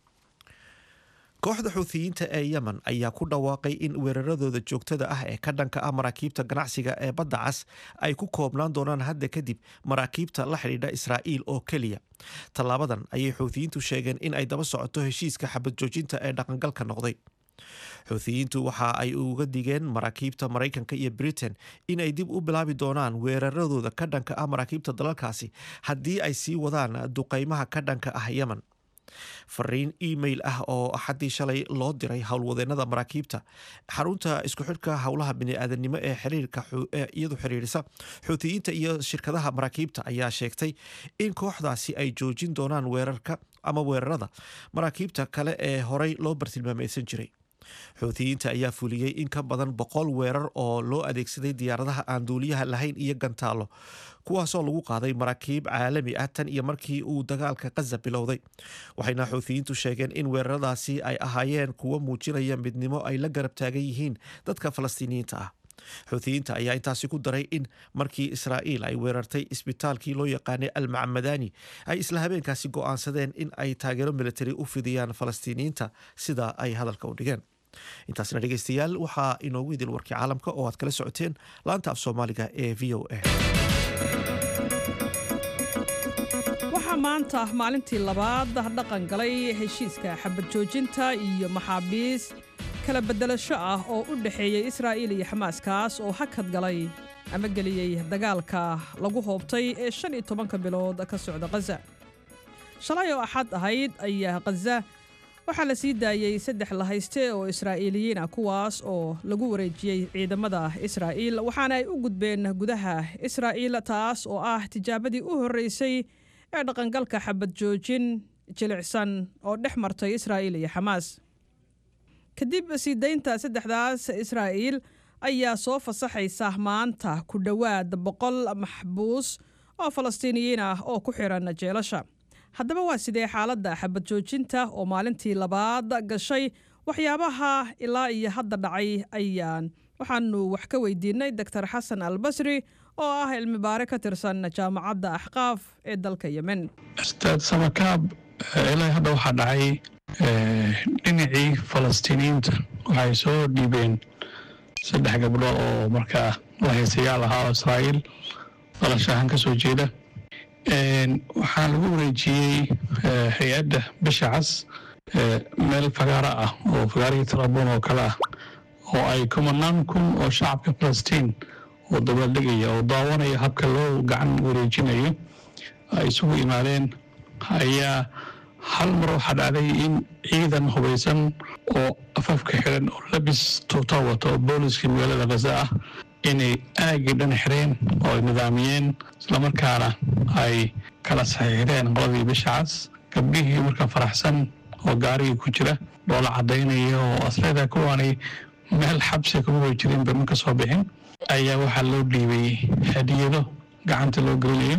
kooxda xuuthiyiinta ee yemen ayaa ku dhawaaqay in weeraradooda joogtada ah ee ka dhanka ah maraakiibta ganacsiga ee badda cas ay ku koobnaan doonaan hadda kadib maraakiibta la xidhiidha israa'iil oo keliya tallaabadan ayay xuuthiyiintu sheegeen in ay daba socoto heshiiska xabad joojinta ee dhaqangalka noqday xuuthiyiintu waxa ay uga digeen maraakiibta maraykanka iyo britain in ay dib u bilaabi doonaan weeraradooda ka dhanka ah maraakiibta dalalkaasi haddii ay sii wadaan duqaymaha ka dhanka ah yemen fariin email ah oo axaddii shalay loo diray howlwadeenada maraakiibta xarunta isku xidhka howlaha bini'aadanimo ee xiriirka iyadu xiriirisa xuutiyiinta iyo shirkadaha maraakiibta ayaa sheegtay in kooxdaasi ay joojin doonaan weerarka ama weerarada maraakiibta kale ee horey loo bartilmaamaysan jiray xuutiyiinta ayaa fuliyey in ka badan boqol weerar oo loo adeegsaday diyaaradaha aan duuliyaha lahayn iyo gantaallo kuwaasoo lagu qaaday maraakiib caalami ah tan iyo markii uu dagaalka khaza bilowday waxayna xuutiyiintu sheegeen in weeraradaasi ay ahaayeen kuwo muujinaya midnimo ay la garab taagan yihiin dadka falastiiniyiinta ah xuutiyiinta ayaa intaasi ku daray in markii israa'iil ay weerartay isbitaalkii loo yaqaanay almacmadani ay isla habeenkaasi go'aansadeen in ay taageero militari u fidiyaan falastiiniyiinta sida ay hadalka u dhigeen intaasna dhegeystayaal waxaa inoogu idil warkii caalamka oo aad kala socoteen laanta af soomaaliga ee v o a
maanta maalintii labaad dhaqan galay heshiiska xabad joojinta iyo maxaabiis kala beddelasho ah oo u dhexeeyey israa'iil iyo xamaas kaas oo hakad galay ama geliyey dagaalka lagu hoobtay ee shan iyo tobanka bilood ka socda khaza shalay oo axad ahayd ayaa khaza waxaa la sii daayey saddex lahayste oo israa'iiliyiin ah kuwaas oo lagu wareejiyey ciidamada israa'iil waxaana ay u gudbeen gudaha israa'iil taas oo ah tijaabadii u horreysay ee dhaqangalka xabad joojin jilicsan oo dhex martay israa'iil iyo xamaas kadib sii daynta saddexdaas israa'iil ayaa soo fasaxaysa maanta ku dhowaad boqol maxbuus oo falastiiniyiin ah oo ku xiran jeelasha haddaba waa sidee xaaladda xabad joojinta oo maalintii labaad gashay waxyaabaha ilaa iyo hadda dhacay ayaan waxaanu wax ka weydiinay doctor xasan albasri oo ah cilmi baare ka tirsan jaamacadda axqaaf ee dalka yemen
ustaad samakaab ilaa hadda waxaa dhacay dhinacii falastiiniyiinta waxay soo dhiibeen saddex gabdho oo markaa lahaysayaal ahaa oo israa'iil dalashahan ka soo jeeda waxaa lagu wareejiyey hay-adda bisha cas meel fagaaro ah oo fagaarihii tarabuun oo kale ah oo ay kumanaan kun oo shacabka falastiin oo dabaaldegaya oo daawanaya habka loo gacan wareejinayo ay isugu imaadeen ayaa hal mar waxaa dhacday in ciidan hubaysan oo afafka xiran oo labis tuuta wata oo booliskii magaalada khaza ah inay aagii dhan xireen oo ay nidaamiyeen islamarkaana ay kala saxiixdeen qoladii bisha cas gabdhihii markaa faraxsan oo gaarigii ku jira dhoola cadaynaya oo asleeda kuwaanay meel xabsi kuma way jirin ba ma ka soo bixin ayaa waxaa loo dhiibay hadiyado gacanta loo gelinayo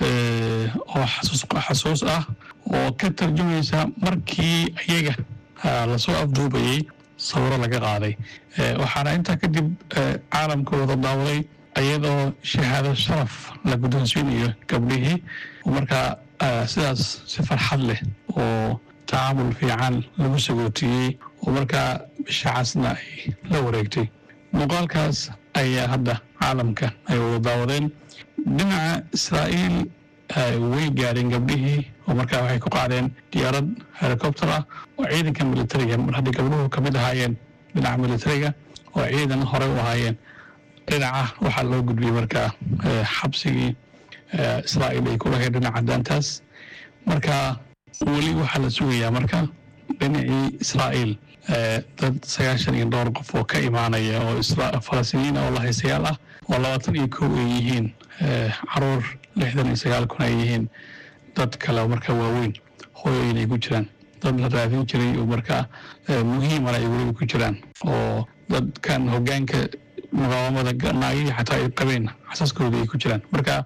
oo xasuus ah oo ka tarjumaysa markii iyaga lasoo afduubayey sawiro laga qaaday waxaana intaa kadib caalamka wada daawaday iyadoo shahaado sharaf la guddoonsiinayo gabdhihii markaa sidaas si farxad leh oo tacaamul fiican lagu sagootiyey oo markaa bisha casna ay la wareegtay muuqaalkaas ayaa hadda caalamka ay wada daawadeen dhinaca israa'iil way gaadheen gabdhihii oo markaa waxay ku qaadeen diyaarad helicopter ah oo ciidanka militariga mar haddii gabdhuhu ka mid ahaayeen dhinaca militariga oo ciidan horey u ahaayeen dhinaca waxaa loo gudbiyey markaa xabsigii israa'iil ay ku lahayd dhinaca daantaas marka weli waxaa la sugayaa marka dhinacii israa'iil dad sagaashan iyo dhowr qof oo ka imaanaya oo falastiiniyiin oo lahaysayaal ah oo labaatan iyo kow ay yihiin caruur lixdan iyo sagaal kun ay yihiin dad kale oo markaa waaweyn hooyooyin ay ku jiraan dad la raadin jiray oo markaa muhiimana ay weliba ku jiraan oo dadkan hogaanka muqaawamada naagihii xataa ay qabeen xasaskooda ay ku jiraan marka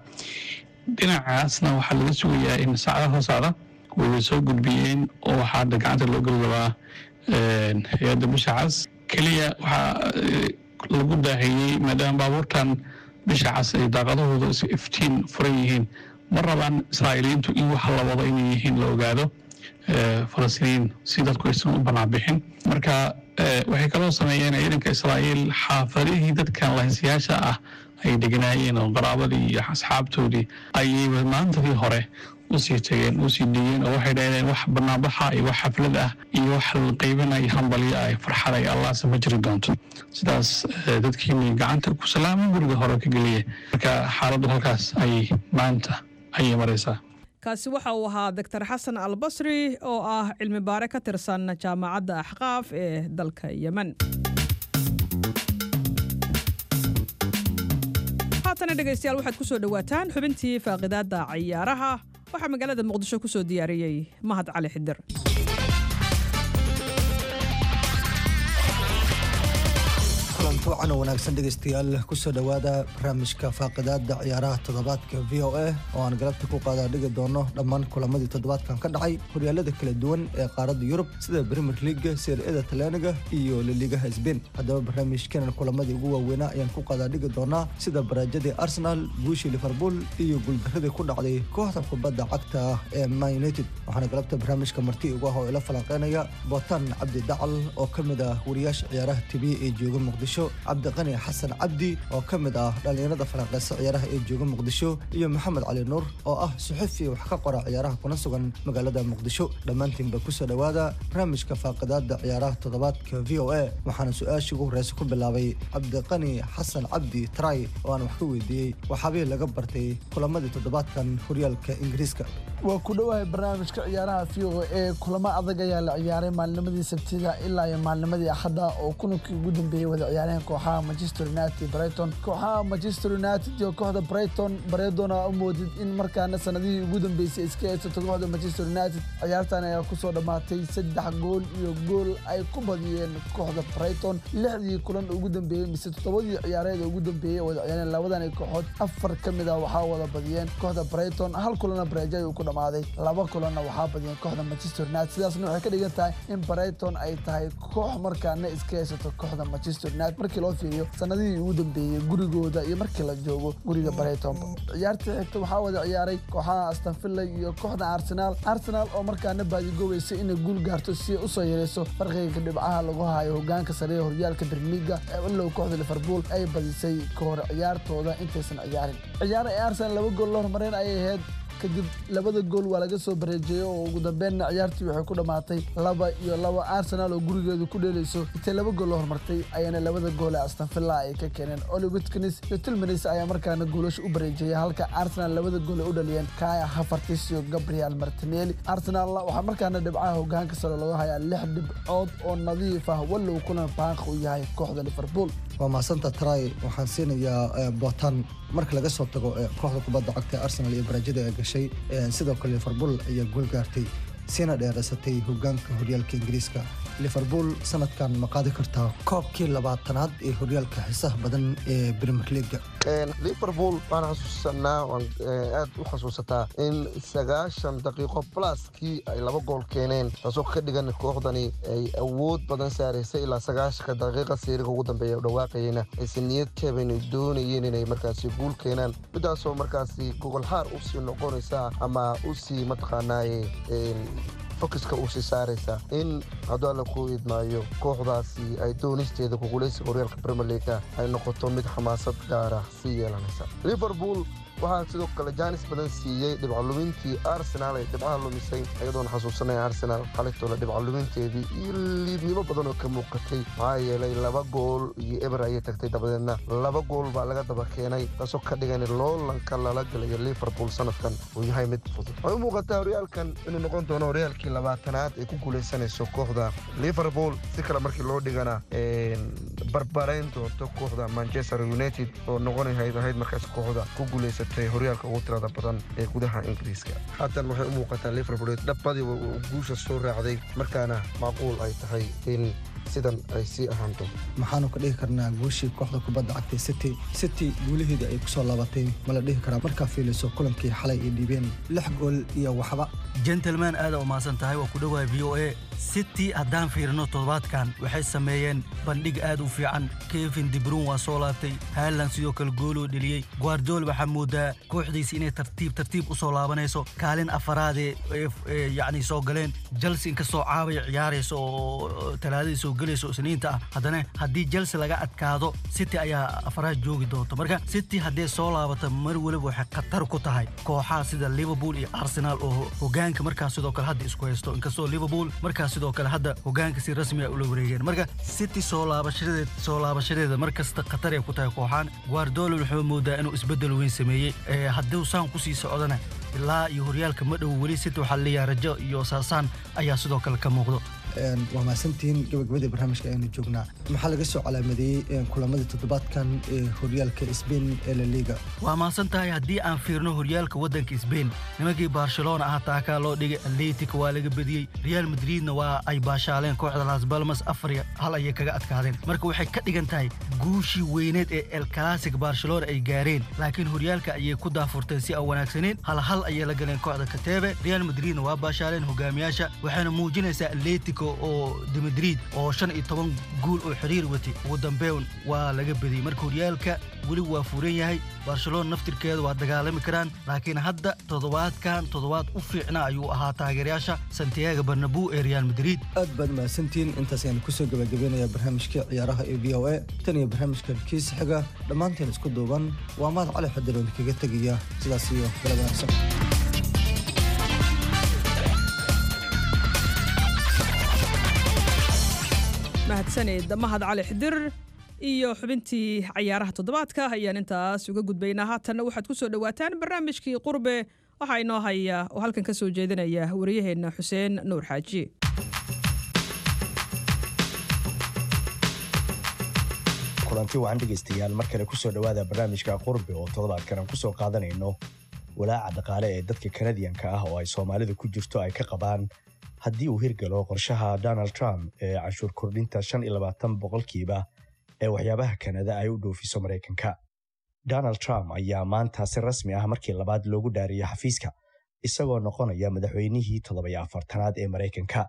dhinacaasna waxaa laga sugayaa in saacada soo socda wayba soo gudbiyeen oo waxaa hadda gacanta loo geli rabaa hay-adda bisha cas keliya waxaa lagu daahiyey maadaama baabuurtan bisha cas ay daaqadahooda iftiin furan yihiin ma rabaan israa'iiliyiintu in waxa la wado inay yihiin la ogaado falastiiniyiin si dadku aysan u banaanbixin marka waxay kaloo sameeyeen ciidanka israa'iil xaafadihii dadkan lahaysayaasha ah ay deganaayeen oo qaraabadii iyo asxaabtoodii ayayba maantadii hore usii tageen usii dhigeen oo waxay dhahdeen wax banaanbaxa iyo wax xaflad ah iyo wax qaybinaya hambalyo ah farxad ay allaase ma jiri doonto sidaas dadkiini gacanta ku salaama guriga hore ka geliya marka xaaladdu halkaas ayay maanta ayay maraysaa
kaasi waxa uu ahaa doctor xasan albasri oo ah cilmi baare ka tirsan jaamacadda axqaaf ee dalka yemen haatana dhegaystayaal waxaad ku soo dhowaataan xubintii faaqidaadda cayaaraha waxaa magaalada muqdisho ku soo diyaariyey mahad cali xidir
kulantuucan oo wanaagsan dhegaystayaal kusoo dhowaada barnaamijka faaqidaada ciyaaraha toddobaadka v o a oo aan galabta ku qaadaa dhigi doono dhammaan kulamadii toddobaadkan ka dhacay horyaalada kala duwan ee qaaradda yurub sida premier leaga seer-ada talyaaniga iyo laligaha sbain haddaba barnaamijkanan kulamadii ugu waaweynaa ayaan ku qaadaa dhigi doonaa sida baraajadii arsenal guushii liverpool iyo guuldaradii ku dhacday kooxda kubadda cagta ee man united waxaana galabta barnaamijka marti ugu ah oo ila falanqeynaya bootan cabdi dacal oo ka mid ah wariyaasha ciyaaraha tv ee jooga muqdisho cabdiqani xasan cabdi oo ka mid ah dhallinyarada falanqeysa ciyaaraha ee jooga muqdisho iyo maxamed cali nuur oo ah suxufi wax ka qora ciyaaraha kuna sugan magaalada muqdisho dhammaantiinba kusoo dhowaada barnaamijka faaqidaada ciyaaraha toddobaadka v o a waxaana su-aashii ugu horeysa ku bilaabay cabdiqani xasan cabdi tray oo aan wax ka weydiiyey waxaabihii laga bartay kulamadii toddobaadkan horyaalka ingiriiska
waa ku dhowahay barnaamijka ciyaaraha v o a kulamo adag ayaa la ciyaaray maalnimadii sabtida ilaa iyo maalnimadii axadda oo kulankii ugu dambeeyey wada ciyaareen kooxaha manchester united brighton kooxaha manchester united iyo kooxda brighton bareedona u moodid in markaana sanadihii ugu dambeysay iska haysato kooxda manchester united ciyaartan ayaa kusoo dhammaatay saddex gool iyo gool ay ku badiyeen kooxda brighton lixdii kulan ugu dambeeyey mise toddobadii ciyaareed ugu dambeeyey wada ciyaareen labadan kooxood afar ka mid ah waxaa wada badiyeen kooxda brighton hal kulana bareejo ayuu ku dhammaaday laba kulanna waxaa badiyeen kooxda manchester united sidaasna waxay ka dhigan tahay in brighton ay tahay koox markaana iska haysato kooxda manchester united markii loo fiiriyo sanadihii ugu dambeeyey gurigooda iyo markii la joogo guriga brighton ciyaartii xigta waxaa wada ciyaaray kooxaha aston villa iyo kooxda arsenal arsenal oo markaana baadigoobaysa inay guul gaarto si ay usoo yareyso farqiga dhibcaha lagu hayo hogaanka sare ee horyaalka berliga ilow kooxda liverpool ay badisay kahor ciyaartooda intaysan ciyaarin ciyaar ay arsenal laba gool la hormareen ayay ahayd kadib labada gool waa laga soo bareejeeyey oo ugu dambeynna ciyaartii waxay ku dhammaatay laba iyo laba arsenal oo gurigeedu ku dheelayso intay laba gool la hormartay ayaana labada gool ee aston villa ay ka keeneen oli witkins iyo tilmanis ayaa markaana goolasha u bareejeeyay halka arsenal labada gool ay u dhaliyeen kaya hafartis iyo gabriel martinelli arsenal waxaa markaana dhibcaha hogaanka sare lagu hayaa lix dhibcood oo nadiif ah wallow kulan baaq u yahay kooxda liverpool
waa maasanta tray waxaan siinayaa botan marka laga soo tago kooxda kubadda cagta ee arsenal iyo baraajada ee gashay sidoo kale liverpool ayaa gool gaartay siina dheeraysatay hogaanka horyaalka ingiriiska liverpool sanadkan ma qaadi kartaa koobkii labaatanaad ee horyaalka xiisaha badan ee premier leaga
liverpool waan xasuusanaa waan aad u xasuusataa in sagaashan daqiiqo pluskii ay laba gool keeneen taasoo ka dhigan kooxdani ay awood badan saaraysay ilaa sagaashanka daqiiqa seeriga ugu dambeeya u dhawaaqayena ayse niyad jaban doonayeen inay markaasi guul keenaan midaasoo markaasi gogolxaar usii noqonaysa ama usii mataqaanaaye fokiska uu sii saaraysa in hadduu alla ku idmaayo kooxdaasi ay doonisteeda kugulaysiga horyaalka premier leaga ay noqoto mid xamaasad gaara sii yeelanaysa liverpool waxaa sidoo kale jaanis badan siiyey dhibcalumintii arsenal ay dhibcaha lumisay iyadoona xasuusanay arsenal xalitoola dhibcaluminteedii iyo liidnimo badan oo ka muuqatay maxaa yeelay laba gool iyo eber ayay tagtay dabadeedna laba gool baa laga daba keenay taasoo ka dhigan loolanka lala galayo liverpool sanadkan uu yahay mid fudud waxay u muuqataa horyaalkan inuu noqon doono horyaalkii labaatanaad ay ku guulaysanayso kooxda liverpool si kale markii loo dhigana barbarayn doonto kooxda manchester united oo noqonahayd ahayd markaas kooxda ku guulaysatay horyaalka ugu tirada badan ee gudaha ingiriiska haatan waxay u muuqataa liverpool dhabbadiiba uu guusha soo raacday markaana macquul ay tahay in sidan ay sii ahaan doonto
maxaanu ka dhihi karnaa guushii kooxda kubadda cagtay city city guulaheedii ay kusoo laabatay ma la dhihi karaa markaa fiiliso kulankii xalay ay dhiibeen lix gool iyo waxba
gentleman aada u mahadsan tahay waa ku dhowahay v o a city haddaan fiirino toddobaadkan waxay sameeyeen bandhig aad u fiican kevin dibruun waa soo laabtay haaland sidoo kale gooloo dheliyey guardiol waxaa moodaa kooxdiisi inay tartiib tartiib u soo laabanayso kaalin afaraadee yacni soo galeen chelsea inkastoo caabay ciyaarayso oo talaadadii soo gelayso isniinta ah haddana haddii chelsea laga adkaado city ayaa afaraad joogi doonto marka city haddee soo laabata mar weliba waxay khatar ku tahay kooxaha sida liverpool iyo arsenal oo hogaanka markaas sidoo kale hadda isku haysto inkastoo liverpool markaas sidoo kale hadda hogaanka si rasmi ah ula wareegeen marka city soo laabashadeed soo laabashadeeda mar kasta khatar ay ku tahay kooxaan guardiola wuxuu moodaa inuu isbeddel weyn sameeyey hadduu saan kusii socdana ilaa iyo horyaalka ma dhow weli city waxaa leeyahay rajo iyo saasaan ayaa sidoo kale ka muuqdo
waa mahadsantihiin gabagabadii barnaamijka ayanu joognaa maxaa laga soo calaamadeeyey kulamadii toddobaadkan ee horyaalka sbain ee la liga
waa mahadsan tahay haddii aan fiirno horyaalka waddanka sbain nimankii barcelona ah taakaa loo dhigay atletic waa laga bediyey real madridna waa ay baashaaleen kooxda las balmas afar iyo hal ayay kaga adkaadeen marka waxay ka dhigan tahay guushii weyneed ee el classic barcelona ay gaareen laakiin horyaalka ayay ku daafurteen si aan wanaagsaneyn hal hal ayay la galeen kooxda katebe real madridna waa baashaaleen hogaamiyaasha waxayna muujinaysaa atletic atletico oo de madrid oo shan iyo toban guul oo xiriir watay ugu dambeyn waa laga badiyey marka horyaalka weli waa furan yahay barcelona naftirkeeda waa dagaalami karaan laakiin hadda toddobaadkan toddobaad u fiicna ayuu ahaa taageerayaasha santiago barnabu ee real madrid
aad baad mahadsantihiin intaas ayaan kusoo gabagabeynaya barnaamijkii ciyaaraha ee v o a tan iyo barnaamijkan kiisa xiga dhammaanteen isku duuban waa mahad cali xadiroon kaga tegaya sidaas iyo galab wanaagsan
mahadsaned mahad cali xidir iyo xubintii cayaaraha toddobaadka ayaan intaas uga gudbaynaa haatanna waxaad ku soo dhowaataan barnaamijkii qurbe waxaa inoo haya oo halkan ka soo jeedinaya wariyaheenna xuseen nuur xaaji
kulanti wacan dhegaystayaal mar kale kusoo dhowaada barnaamijka qurbe oo toddobaadkan aan kusoo qaadanayno walaaca dhaqaale ee dadka kanadiyanka ah oo ay soomaalidu ku jirto ay ka qabaan haddii uu hirgalo qorshaha donald trump ee canshuur kordhinta shan iyo labaatan boqolkiiba ee waxyaabaha kanada ay u dhoofiso maraykanka donald trump ayaa maanta si rasmi ah markii labaad loogu dhaariyey xafiiska isagoo noqonaya madaxweynihii toddobiyo afartanaad ee maraykanka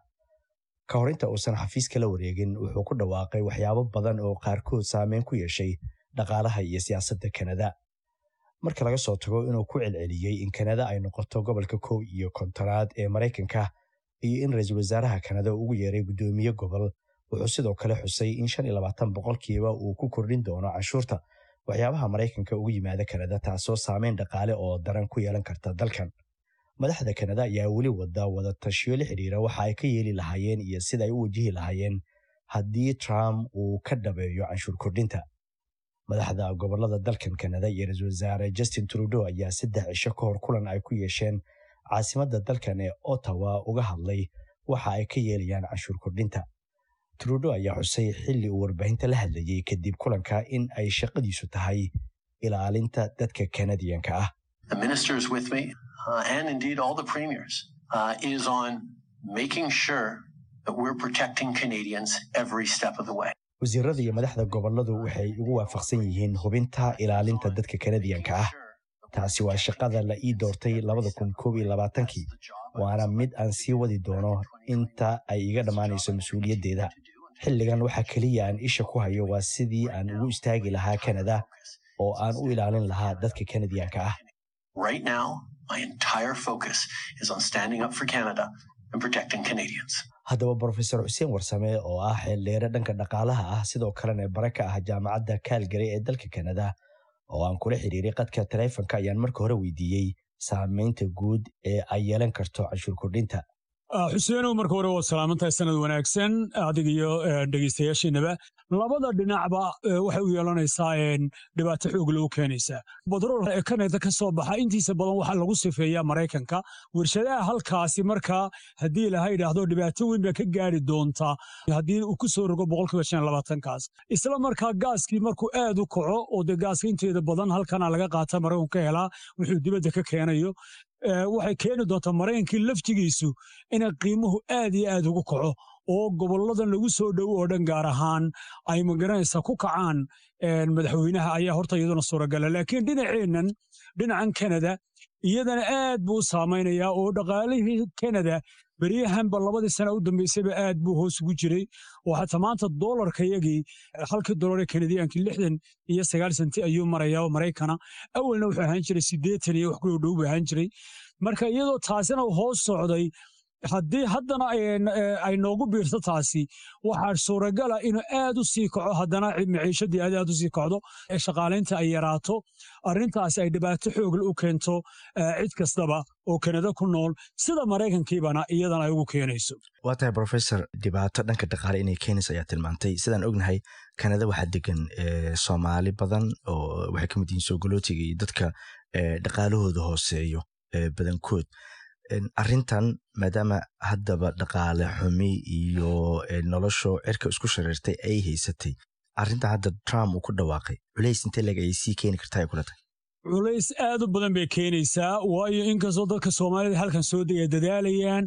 ka hor inta uusan xafiiska la wareegin wuxuu ku dhawaaqay waxyaabo badan oo qaarkood saameyn ku yeeshay dhaqaalaha iyo siyaasadda kanada marka laga soo tago inuu ku celceliyey in kanada ay noqoto gobolka kow iyo kontonaad ee maraykanka iyo in ra-iisul wasaaraha kanada ugu yeeray guddoomiye gobol wuxuu sidoo kale xusay in shan iyo labaatan boqolkiiba uu ku kordhin doono canshuurta waxyaabaha maraykanka ugu yimaada kanada taasoo saameyn dhaqaale oo daran ku yeelan karta dalkan madaxda kanada ayaa weli wada wada tashiyo la xidhiira waxa ay ka yeeli lahaayeen iyo sida ay u wajihi lahaayeen haddii trump uu ka dhabeeyo canshuur kordhinta madaxda gobolada dalkan kanada iyo ra-iisul wasaare justin trudeau ayaa saddex cisho ka hor kulan ay ku yeesheen caasimadda dalkan ee ottawa uga hadlay waxa ay ka yeelayaan canshuur kordhinta trudeau ayaa xusay xilli uu warbaahinta la hadlayey kadib kulanka in ay shaqadiisu tahay ilaalinta dadka kanadiyanka ah
the ministers with me, uh, and indeed all the premiers, uh, is on making sure that we're protecting Canadians every step of the way.
wasiirada iyo madaxda goboladu waxay ugu waafaqsan yihiin hubinta ilaalinta dadka kanadiyanka ah taasi waa shaqada la ii doortay labada kun koob iyo labaatankii waana mid aan sii wadi doono inta ay iga dhammaanayso mas-uuliyaddeeda xilligan waxa keliya aan isha ku hayo waa sidii aan ugu istaagi lahaa kanada oo aan u ilaalin lahaa dadka kanadiyanka ah
Right now, my entire focus is on standing up for Canada and protecting Canadians.
haddaba brofesor xuseen warsame oo ah xeeldheere dhanka dhaqaalaha ah sidoo kalena bare ka ah jaamacadda kaalgary ee dalka kanada oo aan kula xiriiray qadka taleefonka ayaan marka hore weydiiyey saameynta guud ee ay yeelan karto canshuur kordhinta
xuseenow marka hore waa salaamantahay sanad wanaagsan adig iyo dhegeystayaashiinaba labada dhinacba waxay u yeelanaysaa dhibaato xoog loo keenaysaa batrool ee kanada ka soo baxa intiisa badan waxaa lagu sifeeyaa maraykanka warshadaha halkaasi markaa haddii laha yidhaahdo dhibaato weyn baa ka gaari doontaa haddii uu ku soo rogo boqolkiiba shan labaatankaas isla markaa gaaskii markuu aad u kaco oo dee gaaska inteeda badan halkana laga qaata maraykanku ka helaa wuxuu dibadda ka keenayo waxay keeni doontaa maraykankii laftigiisu inay qiimuhu aad iyo aad ugu kaco oo goboladan lagu soo dhow oo dhan gaar ahaan ay magaranaysaa ku kacaan madaxweynaha ayaa horta iyaduna suuragala laakiin dhinaceennan dhinacan kanada iyadana aad buu u saamaynayaa oo dhaqaalihii kanada beryahanba labadii sana u dambeysayba aad buu hoos ugu jiray oo xataa maanta doolarka yagii halkii dolar ee kanadiyaanki lixdan iyo sagaal senti ayuu marayaa oo maraykana awalna wuxuu ahaan jiray siddeetan iyo wax ku dhow buu ahaan jiray marka iyadoo taasina hoos socday haddii haddana ay noogu biirto taasi waxaa suuragala inuu aad u sii kaco haddana maciishadii aad aad u sii kacdo ee shaqaalaynta ay yaraato arrintaasi ay dhibaato xoogle u keento cid kastaba oo kanada ku nool sida maraykankiibana iyadana ay ugu keenayso
waa tahay brofesor dhibaato dhanka dhaqaale inay keenayso ayaa tilmaantay sidaan ognahay kanada waxaa degan soomaali badan oo waxay ka mid yihiin soogolootiga iyo dadka dhaqaalahooda hooseeyo badankood arrintan maadaama haddaba dhaqaale xumi iyo nolosho cirka isku shareertay ay haysatay arrintan hadda trump uu ku dhawaaqay culays intee leg ayay sii keeni kartaa ay kula tahay
culays aad u badan bay keenaysaa waayo inkastoo dadka soomaalida halkan soo degay dadaalayaan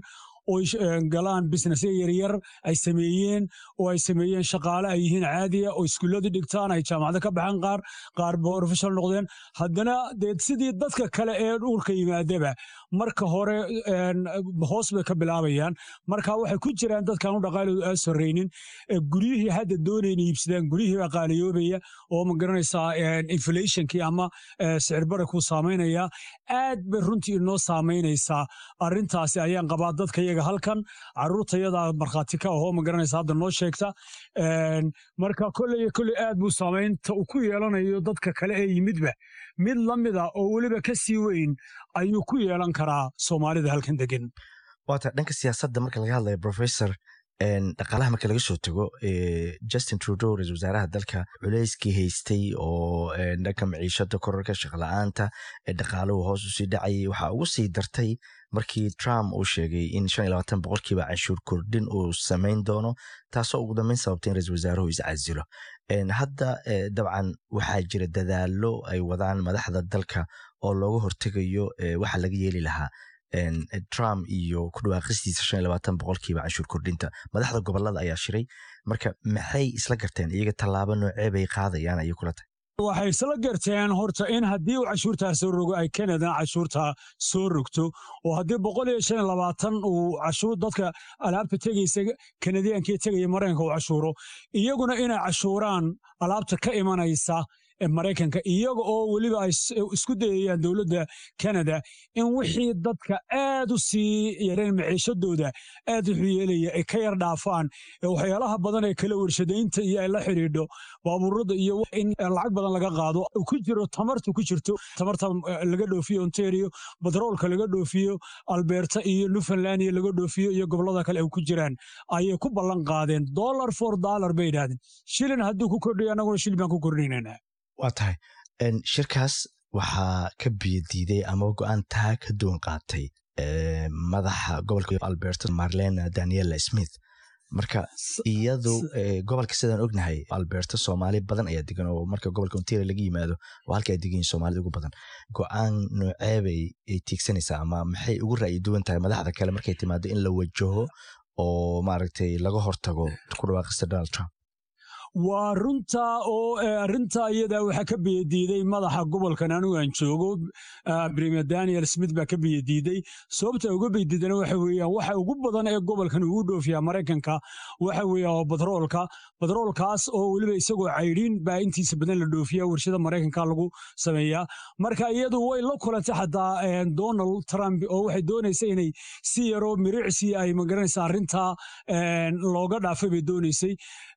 oo galaan businessya yaryar ay sameeyeen oo ay sameeyeen shaqaale ay yihiin caadiya oo iskuullada dhigtaan ay jaamacado ka baxaan qaar qaar professional noqdeen haddana dee sidii dadka kale ee dhulka yimaadaba marka hore hoos bay ka bilaabayaan marka waxay ku jiraan dadkaan u dhaqaaloodu aa sorraynin guryihii hadda doonayna iibsadaan guryihii baa qaaliyoobaya oo ma garanaysaa inflationkii ama sicir barakuu saamaynaya aad bay runtii inoo saamaynaysaa arrintaasi ayaan qabaa dadka iyaga halkan caruurtayada markhaati ka ahoo ma garanaysa hadda noo sheegta marka kolley kolley aad buu saamaynta uu ku yeelanayo dadka kale ee yimidba mid la mida oo weliba ka sii weyn ayuu ku yeelan karaa soomaalida halkan degan
waata dhanka siyaasadda marka laga hadlayo professor dhaqaalaha marka laga soo tago justin trudeau ra-isul wasaaraha dalka culeyskii haystay oo dhanka maciishada korarka shaqla-aanta dhaqaaluhu hoos usii dhacayay waxaa ugu sii dartay markii trump uu sheegay in boqolkiiba canshuur kordhin uu samayn doono taasoo ugu dambeyn sababtay in ra-isul wasaaruhu iscasilo hadda dabcan waxaa jira dadaalo ay wadaan madaxda dalka oo looga hortegayo waxa laga yeeli lahaa trump iyo ku dhawaaqistiisa boqolkiiba canshuur kordhinta madaxda gobolada ayaa shiray marka maxay isla garteen iyaga tallaabo noocee bay qaadayaan ayay kula tahay
waxay isla garteen horta in haddii uu cashuurtaa soo rogo ay kanadana cashuurtaa soo rogto oo haddii boqol iyo shan iyo labaatan uu cashuur dadka alaabta tegaysa kanadiyankii tegaya maraykanka uu cashuuro iyaguna inay cashuuraan alaabta ka imanaysa maraykanka iyaga oo weliba ay isku dayayaan dowladda kanada in wixii dadka aad u sii yareen maciishadooda aad wuxuu yeelaya ay ka yar dhaafaan waxyaalaha badan ee kala warshadaynta iyo ay la xidhiidho baabuurada iyo in lacag badan laga qaado ku jiro tamarta ku jirto tamarta laga dhoofiyo ontario batroolka laga dhoofiyo alberta iyo newfoundland iyo laga dhoofiyo iyo gobolada kale ay ku jiraan ayay ku ballan qaadeen dollar for dollar bay yidhahdeen shilin hadduu ku kordhiyo annaguna shilin baan ku kordhinaynaa
waa tahay shirkaas waxaa ka biyadiiday ama go-aan taa ka duwan qaatay madaxa gobolka alberta marlena daniela smith marka iyadu gobolka sidaan ognahay alberta soomaali badan ayaa degan oo marka gobolka ontario laga yimaado oo halka ay degan yihin soomaalida ugu badan go-aan nooceebay tiigsanaysaa ama maxay ugu ra'yi duwan tahay madaxda kale markay timaado in la wajaho oo maaragtay laga hortago ku dhawaaqista donald trump
waa runta oo arrinta iyada waxaa ka biyadiiday madaxa gobolkan anigu aan joogo premier daniel smith baa ka biyadiiday sababta uga biyadiidana waxa weeyaan waxa ugu badan ee gobolkan ugu dhoofiyaa maraykanka waxa weeya oo batroolka batroolkaas oo weliba isagoo caydhiin baa intiisa badan la dhoofiya warshada maraykanka lagu sameeyaa marka iyadu way la kulantay xataa donald trump oo waxay doonaysa inay si yaroo miricsi ay magaranaysa arrintaa looga dhaafay bay doonaysay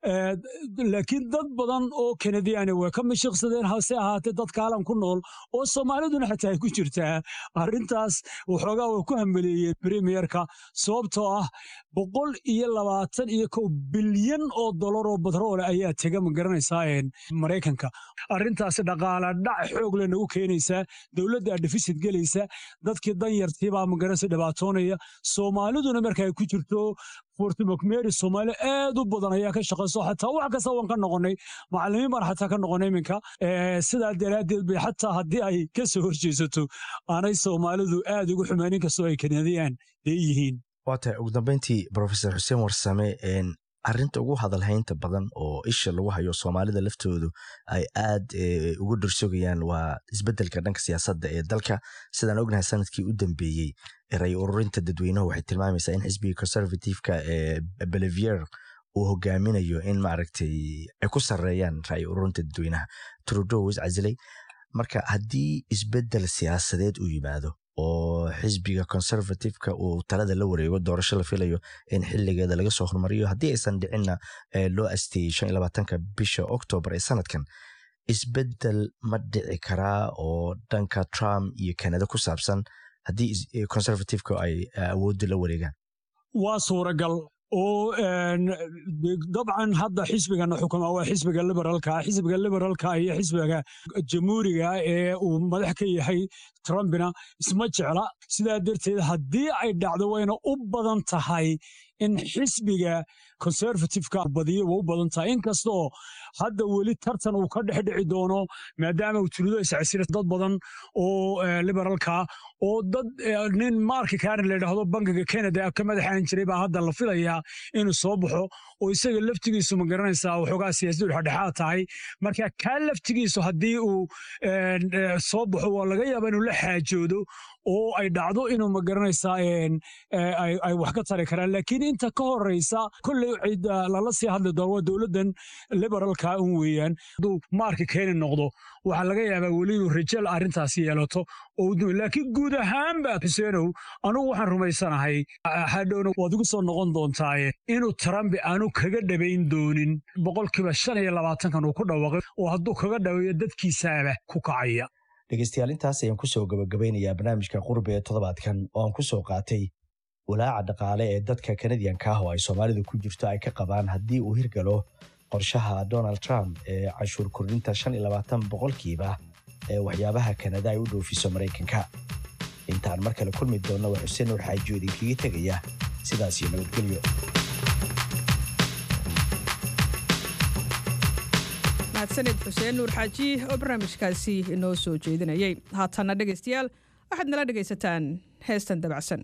laakiin dad badan oo kanadiyaana waa ka mashiqsadeen hase ahaatee dad kaalan ku nool oo soomaaliduna xataa ay ku jirtaa arrintaas waxoogaa waa ku hambeleeyeen premierka sababtoo ah boqol iyo labaatan iyo kow bilyan oo dolar oo batroole ayaa tega ma garanaysaa maraykanka arrintaasi dhaqaala dhac xoog le nagu keenaysaa dowladda defisit gelaysa dadkii danyartiibaa magaranaysa dhibaatoonaya soomaaliduna marka ay ku jirto fortimokmeri soomaali aad u badan ayaa ka shaqayso xataa wax kasta waan ka noqonay macallimiin baan xataa ka noqonay iminka sidaa daraaddeed bay xataa haddii ay ka soo horjeesato aanay soomaalidu aad ugu xumaanin kastoo ay kanadiyaan dee yihiin
waa tahay ugu dambeyntii professor xuseen warsame arrinta ugu hadalhaynta badan oo isha lagu hayo soomaalida laftoodu ay aad ugu dhursogayaan waa isbeddelka dhanka siyaasadda ee dalka sidaan ognahay sanadkii u dambeeyey ray ururinta dadweynuhu waxay tilmaamaysaa in xisbiga conservativeka ee belivier uu hogaaminayo in maaragtay ay ku sarreeyaan ray ururinta dadweynaha trudeau iscasilay marka haddii isbeddel siyaasadeed uu yimaado oo xisbiga conservativeka uu talada la wareego doorasho la filayo in xiligeeda laga soo hormariyo haddii aysan dhicinna loo asteeyey shan iyo labaatanka bisha octoobar ee sanadkan isbeddel ma dhici karaa oo dhanka trump iyo kanada ku saabsan haddii conservativeka ay awoodda la wareegaan
waa suuragal oo dabcan hadda xisbigana xukuma waa xisbiga liberaalka xisbiga liberaalka iyo xisbiga jamhuuriga ee uu madax ka yahay trumpina isma jecla sidaa darteed haddii ay dhacdo wayna u badan tahay in xisbiga conservativeka badiyo waa u badan tahay inkastoo hadda weli tartan uu ka dhex dhici doono maadaama uu tuludo iscasira dad badan oo liberalka oo dad nin marki karen la yidhaahdo bankiga canada ka madaxaan jiray baa hadda la filayaa inuu soo baxo oo isaga laftigiisu ma garanaysaa waxoogaa siyaasaddu dhexdhexaad tahay marka kaa laftigiisu haddii uu soo baxo waa laga yaaba inuu la xaajoodo oo ay dhacdo inuu ma garanaysaa ay wax ka tari karaan laakiin inta ka horeysa kolley cid lala sii hadli doono waa dowladdan liberalka un weeyaan hadduu maarka keeni noqdo waxaa laga yaabaa weli inuu rajal arrintaasi yeelato laakiin guud ahaanba xuseenow anugu waxaan rumaysanahay hadhowna waad igu soo noqon doontaaye inuu trump aanu kaga dhabayn doonin boqolkiiba shan iyo labaatankan uu ku dhawaaqay oo hadduu kaga dhaweeyo dadkiisaaba ku kacaya
dhegeystayaal intaas ayaan kusoo gabagabeynayaa barnaamijka qurbi ee toddobaadkan oo aan kusoo qaatay walaaca dhaqaale ee dadka kanadiyanka ah oo ay soomaalidu ku jirto ay ka qabaan haddii uu hirgalo qorshaha donald trump ee canshuur kordhinta shan iyo labaatan boqolkiiba ee waxyaabaha kanada ay u dhoofiso maraykanka intaan mar kale kulmi doonna waa xuseen nuur xaajiyo idinkaga tegaya sidaas iyo nabadgelyo
mahadsanid xuseen nuur xaaji oo barnaamijkaasi inoo soo jeedinayay haatanna dhegaystayaal waxaad nala dhegaysataan heestan dabacsan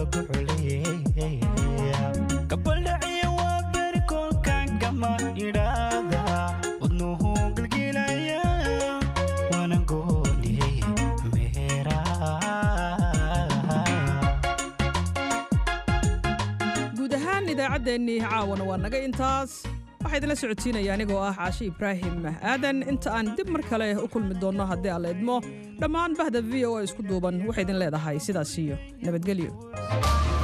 gabaldhaciya waa berikoolkan gama idhaada wadnuhu gilgilaya waana gooliyey
guud ahaan idaacaddeenii caawana waa naga intaas waxaa idinla socodsiinaya anigoo ah caashi ibraahim aadan inta aan dib mar kale u kulmi doonno haddii aan la idmo dhammaan bahda v o a isku duuban waxay idin leedahay sidaas iyo nabadgelyo